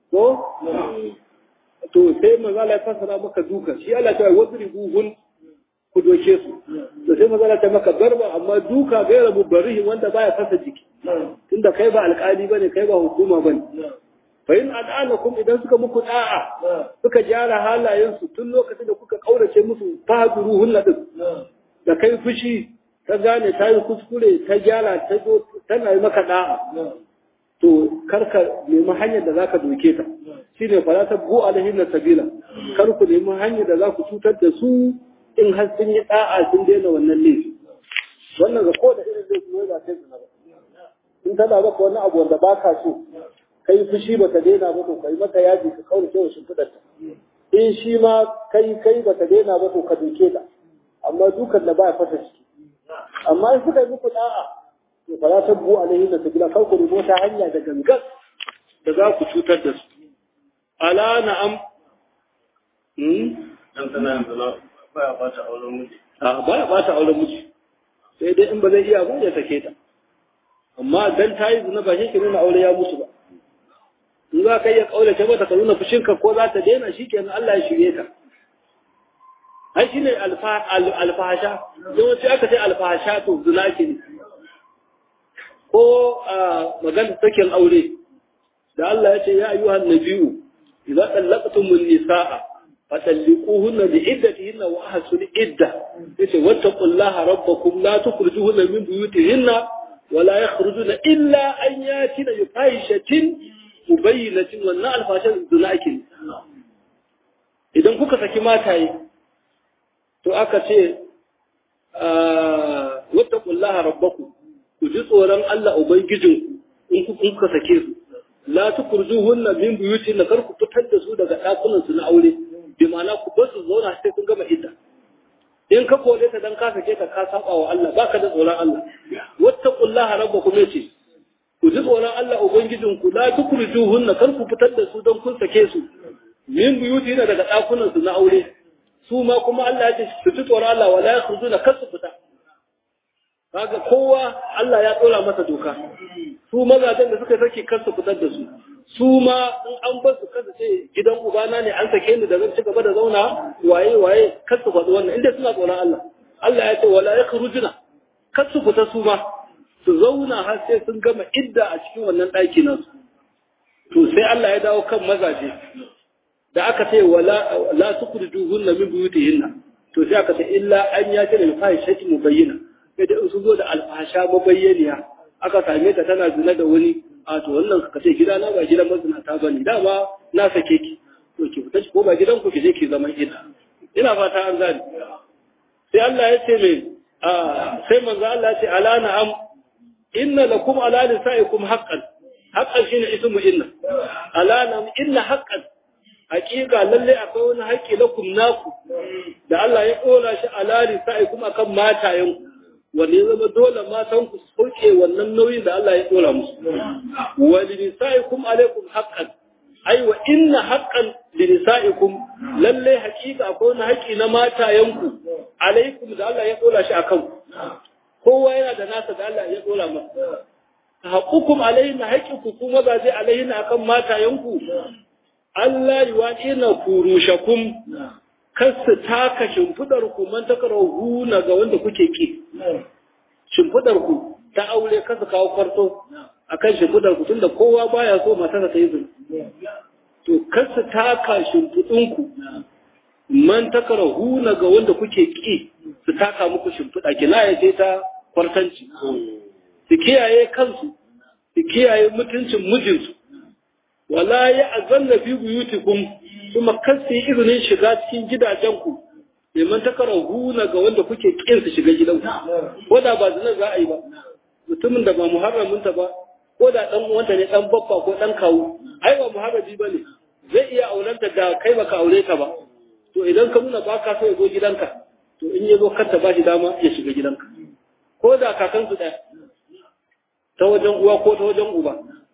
ko to sai manzo Allah ya fassara maka duka shi Allah ta wadribuhun ku doke su to sai manzo Allah ta maka garba amma duka gaira mubarihi wanda baya fasa jiki tunda kai ba alƙali bane kai ba hukuma bane fa in al'anakum idan suka muku da'a suka gyara halayensu tun lokacin da kuka kaurace musu fahduruhun ladin da kai fushi ta gane ta yi kuskure ta gyara ta zo tana yi maka da'a to karka nemi hanyar da zaka doke ta shine fala ta bu alaihi na sabila kar ku nemi hanyar da za ku cutar da su in har sun yi da'a sun daina wannan laifi wannan ga ko da irin zai kuma ba sai zina ba in tana maka wani abu wanda ba ka so kai fushi ba ta daina ba to kai maka yaji ka kaurace wa shimfiɗar ta in shi ma kai kai ba ta daina ba to ka doke ta amma dukan da ba ya fata ciki amma in suka yi muku da'a to fa za ta bu alaihi da sabila kar ku rubo ta hanya da gangan da za ku cutar da su ala na'am hmm dan tana yanzu na baya bata auren miji a baya bata auren miji sai dai in ba zai iya ba ya sake ta amma dan ta yi zina ba shi ke nuna aure ya mutu ba in za ka iya kaulace mata ka nuna fushinka ko za ta daina shi kenan Allah ya shirye ka ai shi ne alfahasha yawanci aka ce alfahasha to zina ke ne ko a magana sakin aure da Allah ya ce ya ayyuhan nabiyu idza tallaqtumun nisaa fatalliquhunna bi iddatihinna wa ahsul idda yace wattaqullaha rabbakum la tukhrijuhunna min buyutihinna wa la yakhrujuna illa an yatina bifahishatin mubayyinatin wannan alfashan zina ake idan kuka saki mataye to aka ce wattaqullaha rabbakum ku ji tsoron Allah ubangijinku in kuka sake su la tukurjuhunna min buyutin kar ku fitar da su daga dakunan su na aure bi ma'ana ku bar su zauna sai kun gama idda in ka kore ta dan ka sake ta ka saba wa Allah baka da tsoron Allah wattaqullaha rabbakum yace ku ji tsoron Allah ubangijinku la tukurjuhunna kar ku fitar da su dan kun sake su min buyutin daga dakunan su na aure su ma kuma Allah ya ce su ji tsoron Allah wala yakhrujuna kar su fita kaga kowa Allah ya tsora masa doka su mazajen da suka sake kansu fitar da su su ma in an bar su kansu ce gidan ubana ne an sake ni da zan ci gaba da zauna waye waye kar su faɗi wannan inda suna tsoron Allah Allah ya ce wala yakhrujuna kar su fita su ma su zauna har sai sun gama idda a cikin wannan ɗaki nan to sai Allah ya dawo kan mazaje da aka ce wala la tukhrijuhunna min buyutihinna to sai aka ce illa an yati lil fahishati mubayyana sai da su zo da alfasha mabayyaniya aka same ta tana zina da wani a to wannan ka ce gida na ba gidan mazinata ba ne dama na sake ki to ki fita ko ba gidan ku ki je ki zaman ina ina fata an gani sai Allah ya ce mai a sai manzo Allah ya ce ala na'am inna lakum ala nisaikum haqqan haqqan shine ismu inna ala na'am inna haqqan hakika lalle akwai wani haƙƙi lakum naku da Allah ya kora shi ala nisaikum akan matayenku wanda ya zama dole matan ku sauke wannan nauyin da Allah ya dora musu wa linisaikum alaikum haqqan ai wa inna haqqan linisaikum lalle hakika akwai wani haƙi na matayenku alaikum da Allah ya dora shi akan kowa yana da nasa da Allah ya dora masa haqqukum alaihinna haqiqukum kuma ba zai alaihinna akan matayenku Allah yuwadina furushakum kar su taka shimfidar ku man takarahu na ga wanda kuke ki shimfidar ku ta aure kar su kawo kwarto akan shimfidar ku tunda kowa baya so matarsa ta yi zina to kar su taka shimfidin ku man takarahu na ga wanda kuke ki su taka muku shimfida kinaya ce ta kwartanci su kiyaye kansu su kiyaye mutuncin mijinsu wala ya azanna fi buyutikum kuma kan su yi izinin shiga cikin gidajenku neman takarar huna ga wanda kuke kin su shiga gidanku ko da ba zina za a yi ba mutumin da ba muharraminta ba ko da dan uwanta ne dan baffa ko dan kawu ai ba muharrabi ba ne zai iya aurenta da kai baka aure ta ba to idan ka nuna baka so ya zo gidanka to in ya zo kanta ba shi dama ya shiga gidanka ko da kakansu ɗaya ta wajen uwa ko ta wajen uba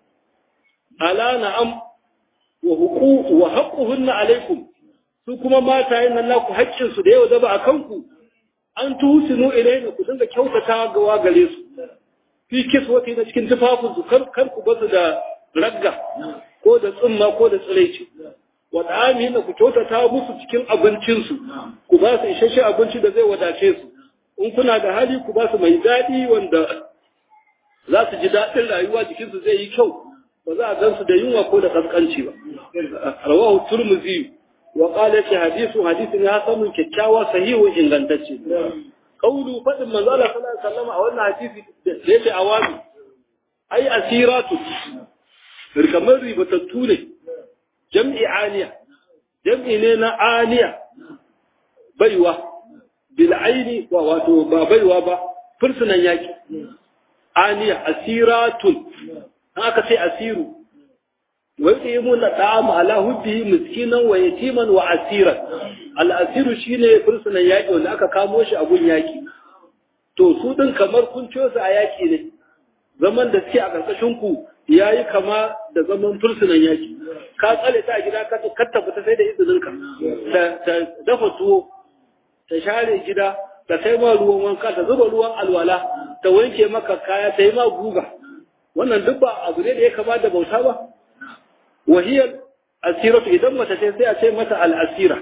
ala na'am wa huquq wa haqquhunna alaikum su kuma matayen nan naku haƙƙin su da yau zaba akan ku an tusinu ilayna ku dinga kyautata ga gare su fi kiswati na cikin tufafin su kar kar ku basu da ragga ko da tsumma ko da tsiraici wa da'amihim ku kyautata musu cikin abincinsu ku ba su isasshe abinci da zai wadace su in kuna da hali ku ba su mai daɗi wanda za su ji daɗin rayuwa jikinsu zai yi kyau ba za a gansu da yunwa ko da kaskanci ba rawahu turmuzi wa qala fi hadithu hadithin ya samu kyakkyawa sahihu ingantacce kaulu fadin manzo Allah sallallahu alaihi wasallam a wannan hadisi da yake awami ai asiratu kamar ribatattu ne jam'i aniya jam'i ne na aniya baiwa bil aini wa wato ba baiwa ba fursunan yaki aniya asiratun aka ce asiru wa yuqimuna ta'ama ala hubbihi miskinan wa yatiman wa asiran al asiru shine fursunan yaki wanda aka kamo shi a gun yaki to su din kamar kun ciyo su a yaki ne zaman da suke a karkashin ku yayi kama da zaman fursunan yaki ka tsale ta a gida ka ka tafi ta sai da izinin ka ta dafa tuwo ta share gida ta kai ma ruwan wanka ta zuba ruwan alwala ta wanke maka kaya ta yi ma guga wannan duk ba abu ne da ya kama da bauta ba wahiyar asiratu idan mace ce sai a ce mata al'asira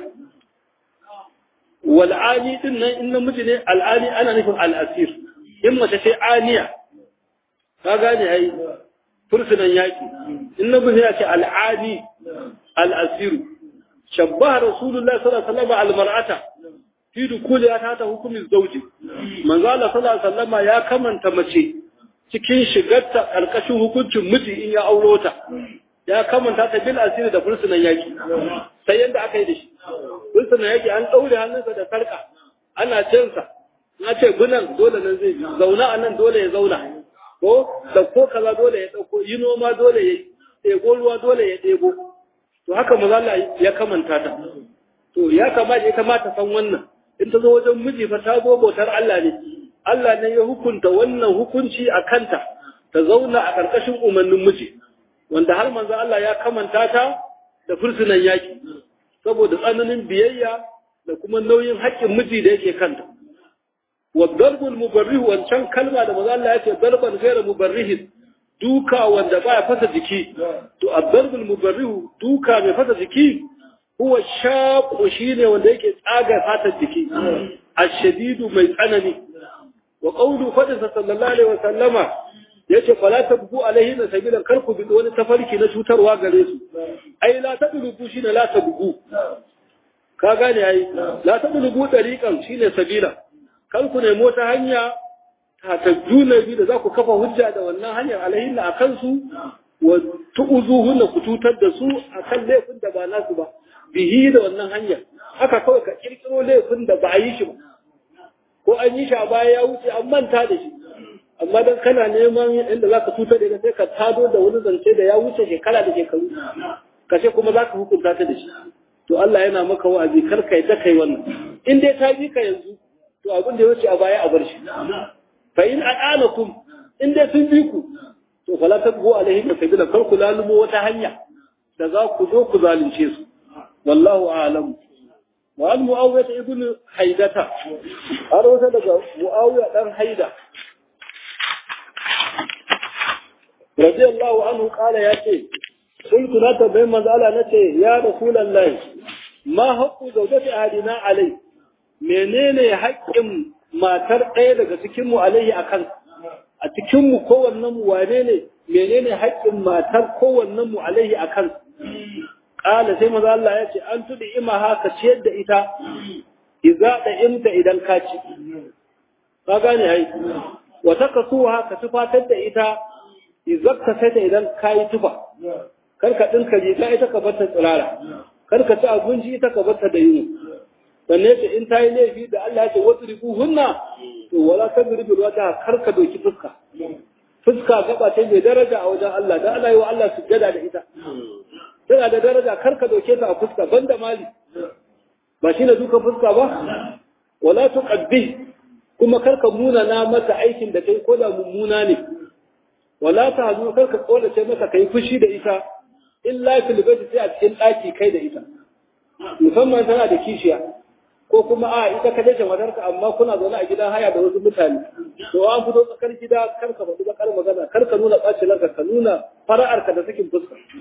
wal'ani din nan in namiji ne al'ani ana nufin al'asir in mace ce aniya ka gane ai fursunan yaki in namiji ya ce al'ani al'asiru shabbaha rasulullahi sallallahu alaihi wasallam al-mar'ata fi dukuliya ta ta hukumin zauji manzo Allah sallallahu alaihi wasallam ya kamanta mace cikin shigarta karkashin hukuncin miji in ya auro ta ya kamanta ta bil asiri da fursunan yaki sai yanda aka yi da shi fursunan yaki an daure hannunsa da sarka ana cinsa na ce gunan dole nan zai bi zauna a nan dole ya zauna ko da ko kaza dole ya dauko yi noma dole ya ɗebo ruwa dole ya ɗebo to haka maza Allah ya kamanta ta to ya kamata ya kamata san wannan in ta zo wajen miji fa ta zo bautar Allah ne Allah ne ya hukunta wannan hukunci a kanta ta zauna a ƙarƙashin umarnin miji wanda har manzo Allah ya kamanta ta da fursunan yaki saboda tsananin biyayya da kuma nauyin haƙƙin miji da yake kanta wa darbul mubarrih wancan kalma da manzo Allah ya ce darban ghayra mubarrih duka wanda baya fasa jiki to ad-darbul mubarrih duka mai fasa jiki huwa shaqu shine wanda yake tsaga fatar jiki ashadidu mai tsanani wa qawlu fadisa sallallahu alaihi wa sallama yace fala tabgu alaihi na sabila kar ku bi wani tafarki na cutarwa gare su ai la tadrubu shine la tabgu ka gane ai la tadrubu tariqan shine sabila kar ku nemo ta hanya ta tajuna bi da za ku kafa hujja da wannan hanyar alaihi na akan su wa tu'uzuhunna ku cutar da su akan laifin da ba nasu ba bihi da wannan hanyar haka kawai ka kirkiro laifin da ba a yi shi ba ko an yi shi a baya ya wuce an manta da shi amma dan kana neman inda zaka tutar da sai ka tado da wani zance da ya wuce shekara da shekaru ka ce kuma zaka hukunta ta da shi to Allah yana maka wa'azi kar ka yadda kai wannan in dai ta bi ka yanzu to abin da ya wuce a baya a bar shi fa in a'anakum in dai sun bi ku to fala tabgu alaihim sabila kar ku lalumo wata hanya da za ku zo ku zalunce su wallahu a'lam wa an mu'awiyah ibn haidata har wata daga mu'awiya dan haida radiyallahu anhu kala yace kuntu na tabbai manzala nace ya rasulullahi ma haqqu zawjati ahadina alai menene haƙƙin matar ɗaya daga cikin mu alaihi akan a cikin mu kowannen mu wane ne menene haƙƙin matar kowannen mu alaihi akan Ƙala sai maza Allah ya ce, An tuɗi ima haka ciyar da ita, iza da imta idan ka ci. Ka gane ai, wata ka so haka tufatar da ita, iza ka sai ta idan ka yi tufa. Kar ka ɗinka riga ita ka bata tsirara, kar ka ci abinci ita ka bata da yunwa. Sannan ce in ta yi laifi da Allah ya ce wasu rigu hunna, to wala ta birbil wata kar ka doki fuska. Fuska gaba ce mai daraja a wajen Allah, da Allah yi wa Allah sujjada da ita. tana da daraja kar ka doke ta a fuska banda mali ba shi ne duka fuska ba wala tuqabbi kuma kar ka muna na mata aikin da kai ko da mummuna ne wala ta hadu kar ka kolace mata kai fushi da ita illa fil baiti sai a cikin daki kai da ita musamman tana da kishiya ko kuma a ita ka dace matarka amma kuna zaune a gidan haya da wasu mutane to an fito tsakar gida kar ka faɗi bakar magana kar ka nuna ɓacin ranka ka nuna fara'arka da sakin fuska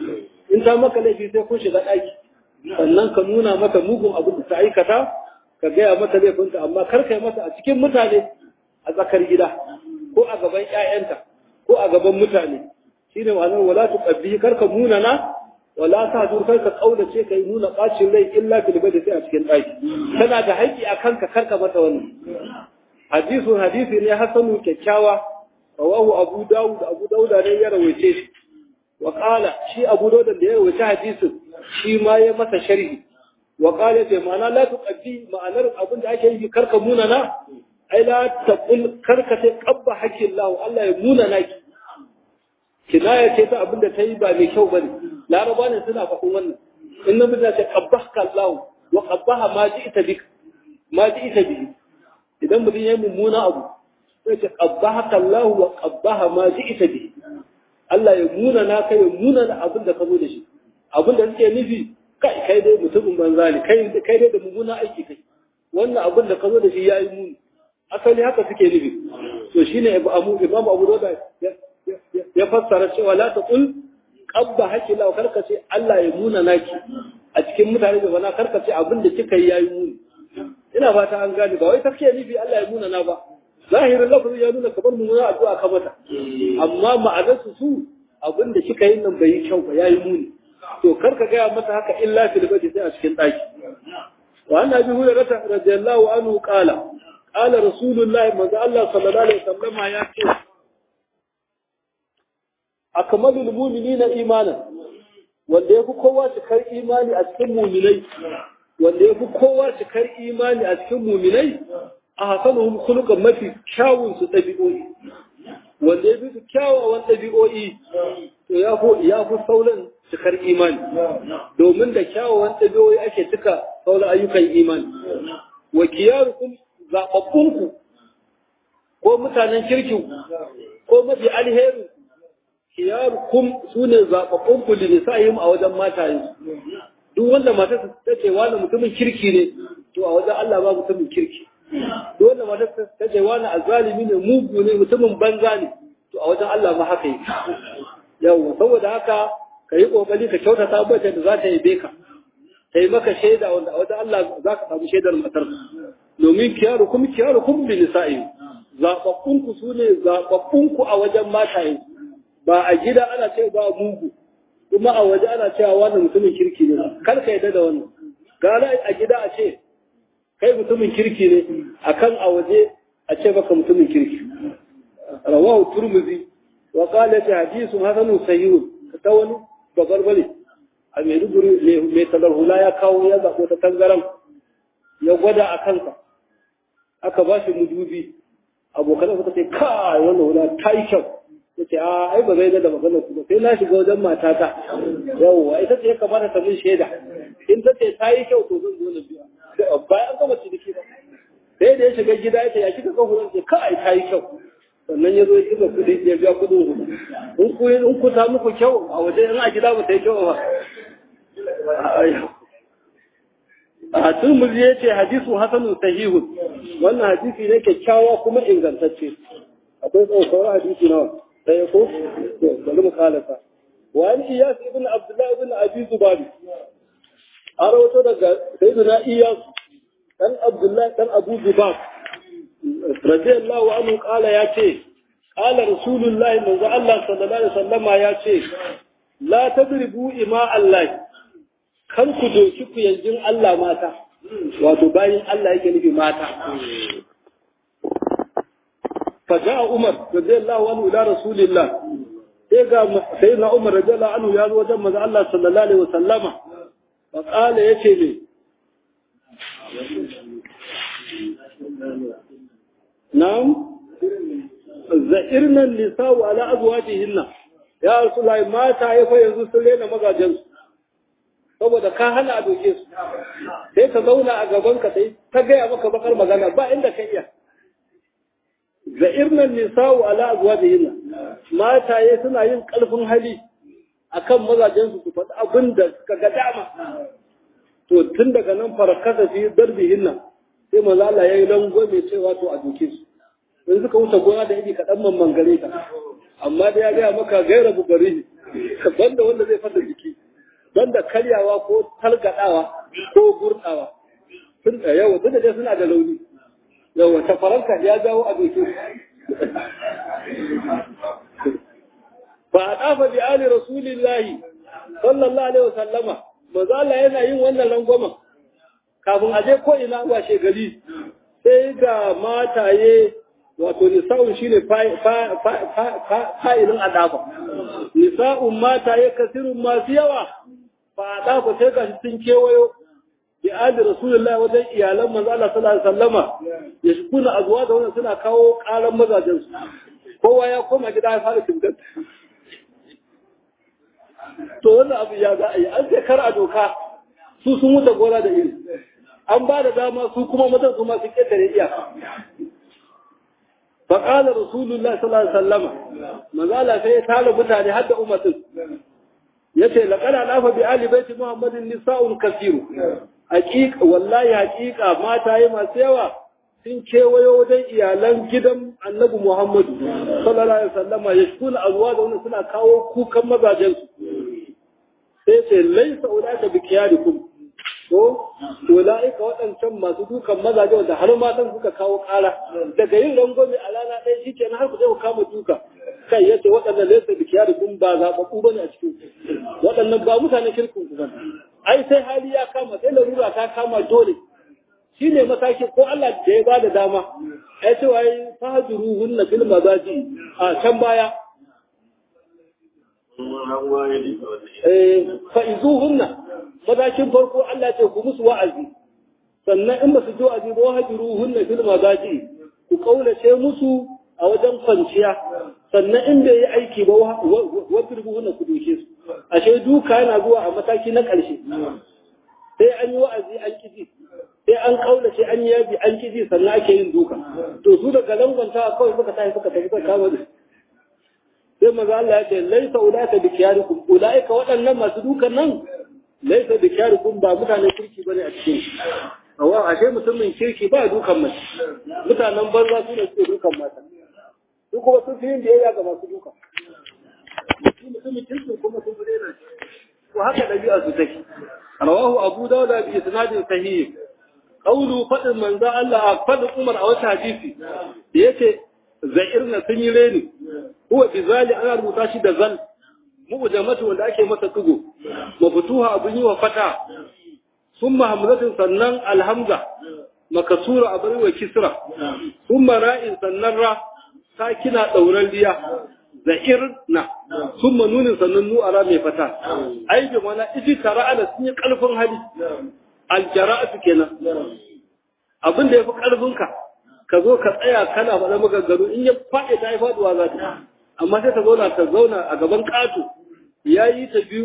in ta maka laifi sai kun shiga ɗaki sannan ka nuna mata mugun abin da ta aikata ka gaya mata laifinta amma kar ka yi mata a cikin mutane a tsakar gida ko a gaban ƴaƴanta ko a gaban mutane shine ma'anar wala tuqabbi kar ka munana wala ta dur kar ka kaulace kai nuna bacin rai illa fil badi sai a cikin ɗaki tana da haƙƙi a kanka kar ka mata wannan hadisu hadisi ne hasanu kyakkyawa rawahu abu dawud abu dauda ne ya rawaice shi wa qala shi abu dawud da ya rawaice hadisin shi ma ya masa sharhi wa qala ce ma'ana la tuqaddi ma'anar abin da ake yi karka munana ai la taqul karka sai qabba hakkin Allah Allah ya munana ki kinaya ce ta abin da ta yi ba mai kyau bane laraba ne suna faɗin wannan in na mutane ce qabbahka Allah wa qabbaha ma ji'ta bik ma ji'ta bihi idan mutum ya yi mummuna abu sai ce qabbahaka Allah wa qabbaha ma ji'ta bihi Allah ya muna na kai ya muna da abin da ka zo da shi abin da suke nufi kai kai dai mutumin banza ne kai kai dai da mummuna aiki kai wannan abin da ka zo da shi yayi muni asali haka suke nufi to shine Abu Imam Abu Dawud ya fassara cewa la taqul qabba haki la karka ce Allah ya muna naki a cikin mutane da bana karka ce abin da kika yi yayi muni ina fata an gane ba wai take nufi Allah ya muna na ba zahirin lafazin ya nuna kamar mummuna addu'a ka mata amma ma'anarsu su abin da kika yi nan bai yi kyau ba yayi muni to kar ka gaya mata haka illa fil badi sai a cikin daki wa anna bi hurairah radiyallahu anhu qala qala rasulullah manzo Allah sallallahu alaihi wasallam ya ce akmalul mu'minina imanan wanda yafi kowa cikar imani a cikin mu'minai wanda yafi kowa cikar imani a cikin mu'minai a hasanuhum khuluqan mafi kyawun su dabi'o'i wanda ya fi kyawawan ɗabi'o'i to ya fi ya fi sauran cikar imani domin da kyawawan ɗabi'o'i ake cika sauran ayyukan imani wa kiyarukum zaɓaɓɓunku ko mutanen kirkin ko mafi alherin kiyarukum su ne zaɓaɓɓunku da nisa'ihim a wajen matayen duk wanda matarsa ta ce wani mutumin kirki ne to a wajen Allah ba mutumin kirki duk wanda matarsa ta ce wani azalimi ne mugu ne mutumin banza ne to a wajen Allah ma haka yake yawa saboda haka ka yi kokari ka kyautata mata da za ta yi beka ta yi maka shaida wanda a wajen Allah za ka samu shaidar matar domin kiyaru kuma kiyaru kuma bi nisa'i zababbunku su ne zababbunku a wajen mataye ba a gida ana ce ba mugu kuma a waje ana cewa wannan mutumin kirki ne kar ka yadda da wannan gara a gida a ce kai mutumin kirki ne akan a waje a ce baka mutumin kirki rawahu turmuzi wa qala ta hadithu hasanun sahih ta wani babarbare a Maiduguri mai talar hula ya kawo ya zabo ta tangaran ya gwada a kansa aka ba shi mudubi abokan suka ce kai wannan hula ta yi kyau ya ce a ai ba zai da magana ku ba sai na shiga wajen matata yawwa ita ce ya kamata ta min shaida in ta ce ta yi kyau to zan zo na biya bayan an gama ciniki ba sai da ya shiga gida ya ce ya kika kan hulan ce kai ta yi kyau sannan ya zo ya kika kudi ya biya kudin hudu in ku in ku ta muku kyau a waje in a gida ba ta yi kyau ba a turmuzi ya ce hadisu hasanun sahihun wannan hadisi ne kyakkyawa kuma ingantacce akwai tsawon hadisi nawa sai ko to bari mu kalasa wa an iyas ibn abdullah ibn abi zubabi a rawato daga sayyidina iyas dan abdullah dan abu zubab radiyallahu anhu qala ya ce qala rasulullahi manzo Allah sallallahu alaihi wasallama ya ce la tadribu ima Allah kan ku doki ku yanjin Allah mata wato bayin Allah yake nufi mata faja'a Umar radiyallahu anhu ila rasulillah sai ga sayyidina Umar radiyallahu anhu ya zo wajen manzo Allah sallallahu alaihi wasallama fa qala yace ne na'am za'irna nisa'u ala azwajihinna ya rasulullahi mata ya fa yanzu sun rena mazajensu saboda ka hana a doke su sai ka zauna a gaban ka sai ta gaya maka bakar magana ba inda ka iya da irnan nisa'u ala azwajihinna mataye suna yin kalfin hali akan mazajen su su faɗi abin da suka ga dama to tun daga nan farakasa fi darbihinna sai manzo Allah yayi lango mai cewa to a doke su in suka wuce gona da iri kaɗan man gare ka amma da ya gaya maka gaira bugari banda wanda zai fasa jiki banda karyawa ko talgadawa ko gurdawa sun da yawa duk da dai suna da launi yawa ta faranka ya jawo a dokin fa adafa bi ali rasulillahi sallallahu alaihi wasallama manzo Allah yana yin wannan rangwamen kafin a je ko ina washe gari sai ga mataye wato nisa'un shine fa'ilin adafa nisa'un mataye kasirun masu yawa fa adafa sai ga sun kewayo bi ali rasulullahi wajen iyalan manzo Allah sallallahu alaihi wasallama ya shukuna azuwa da wannan suna kawo karan mazajen su kowa ya koma gida ya fara tuntar to wannan abu ya za a yi an sai kar a doka su sun wuce gona da iri an ba da dama su kuma mazan su masu ƙetare iyaka faƙalar rasulullah sallallahu alaihi wasallama manzala sai ya tara mutane har da ummatin yace laqad alafa bi ali baiti muhammadin nisa'un kasiru haqiqa wallahi haqiqa mata yi masu yawa sun kewayo wajen iyalan gidan annabi muhammadu sallallahu alaihi wasallama yashkuna azwaja wannan suna kawo kukan mazajen su sai ce laisa ulaka bi qiyadikum ko ulaika waɗancan masu dukan mazaje wanda har matan suka kawo ƙara daga yin rangwame a rana ɗaya shi kenan har ku je ku kama duka kai yace waɗannan laisa bi qiyadikum ba zaɓaɓɓu bane a cikin waɗannan ba mutane kirkin ku bane ai sai hali ya kama sai larura ta kama dole shi ne mataki ko Allah da ya bada dama ai cewa ai fahjuruhunna fil mazaji a can baya fa'izuhunna matakin farko Allah ce ku musu wa'azi sannan in ba su ji wa'azi ba wahajiruhunna fil mazaji ku kaulace musu a wajen kwanciya sannan in bai yi aiki ba wadribuhunna ku doke su ashe duka yana zuwa a mataki na ƙarshe sai an yi wa'azi an kiji sai an kaulace an yi yabi an kiji sannan ake yin duka to su daga langwanta kawai suka tafi suka tafi suka kama sai maza Allah ya ce laisa ulaika bi kiyarikum ulaika waɗannan masu dukan nan laisa bi kiyarikum ba mutanen kirki bane a cikin awa ashe mutumin kirki ba dukan mace mutanen banza su ne suke dukan mata su kuma sun fi yin biyayya ga masu duka mutumin kirki kuma sun fi daina ko haka ɗabi'a su take rawahu abu dawuda bi isnadin sahih qawlu fadin manzo Allah fadin Umar a wata hadisi da yace za'irna sun yi reni huwa bizali ana rubuta shi da zal mu'jamatu wanda ake masa tugo maftuha abun yi wa fata summa hamzatin sannan alhamza makasura abun wa kisra summa ra'in sannan ra sakina dauran liya za'irna summa nunin sannan nu ara mai fata ai bi mana iji tara'ala sun yi karfin hali aljara'atu kenan abin da yafi karfinka ka zo ka tsaya kana faɗa maganganu in ya faɗi ta yi faɗuwa za ta amma sai ta zauna ta zauna a gaban ƙato ya yi ta biyu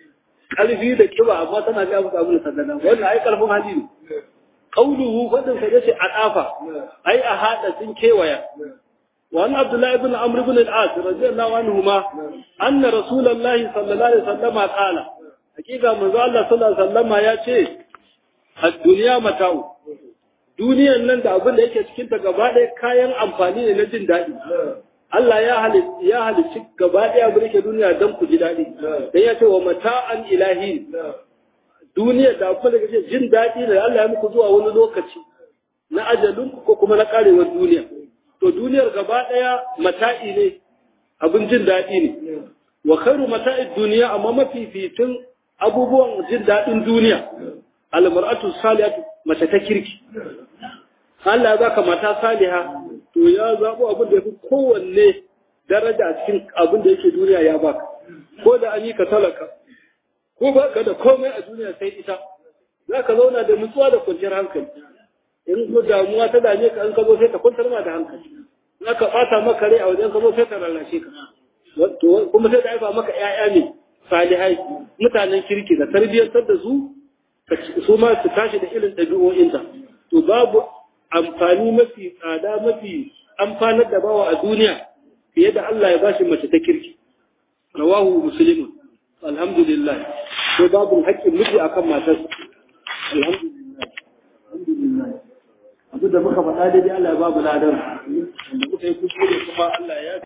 ƙarfi da ƙiba amma tana ga musu abin da sallana wannan ai ƙarfin hali ne qauluhu fadin sa yace a ɗafa ai a haɗa sun kewaya وعن عبد الله بن عمرو بن العاص رضي الله عنهما أن رسول الله صلى الله عليه وسلم قال حقيقة من الله صلى الله عليه وسلم يا شيء الدنيا متاع duniyan nan da abin da yake cikin ta gaba ɗaya kayan amfani ne na jin daɗi Allah ya halitta ya halicci gaba ɗaya abin da yake duniya don ku ji daɗi dan ya ce wa mata'an ilahi duniya da abin da yake jin daɗi da Allah ya muku zuwa wani lokaci na ajalin ko kuma na karewar duniya to duniyar gaba ɗaya mata'i ne abin jin daɗi ne wa khairu mata'id duniya amma mafificin abubuwan jin daɗin duniya almar'atu salihatu mace ta kirki Allah ya baka mata saliha to ya zabo abin da yafi kowanne daraja a cikin abin da yake duniya ya baka ko da an yi ka talaka ko baka da komai a duniya sai ita zaka zauna da nutsuwa da kwanciyar hankali in ko damuwa ta dame ka an ka zo sai ka kwantar ma da hankali in aka bata maka rai a wajen ka zo sai ka rarrashe ka to kuma sai da haifa maka ƴaƴa ne salihai mutanen kirki da tarbiyyantar da su su ma su tashi da irin ɗabi'o'inta to babu amfani mafi tsada mafi amfanar da bawa a duniya fiye da Allah ya bashi mace ta kirki rawahu muslimun alhamdulillah ko babu haƙƙin miji akan matarsa alhamdulillah alhamdulillah abu da muka faɗa daidai Allah ya babu ladan da muka yi kuskure kuma Allah ya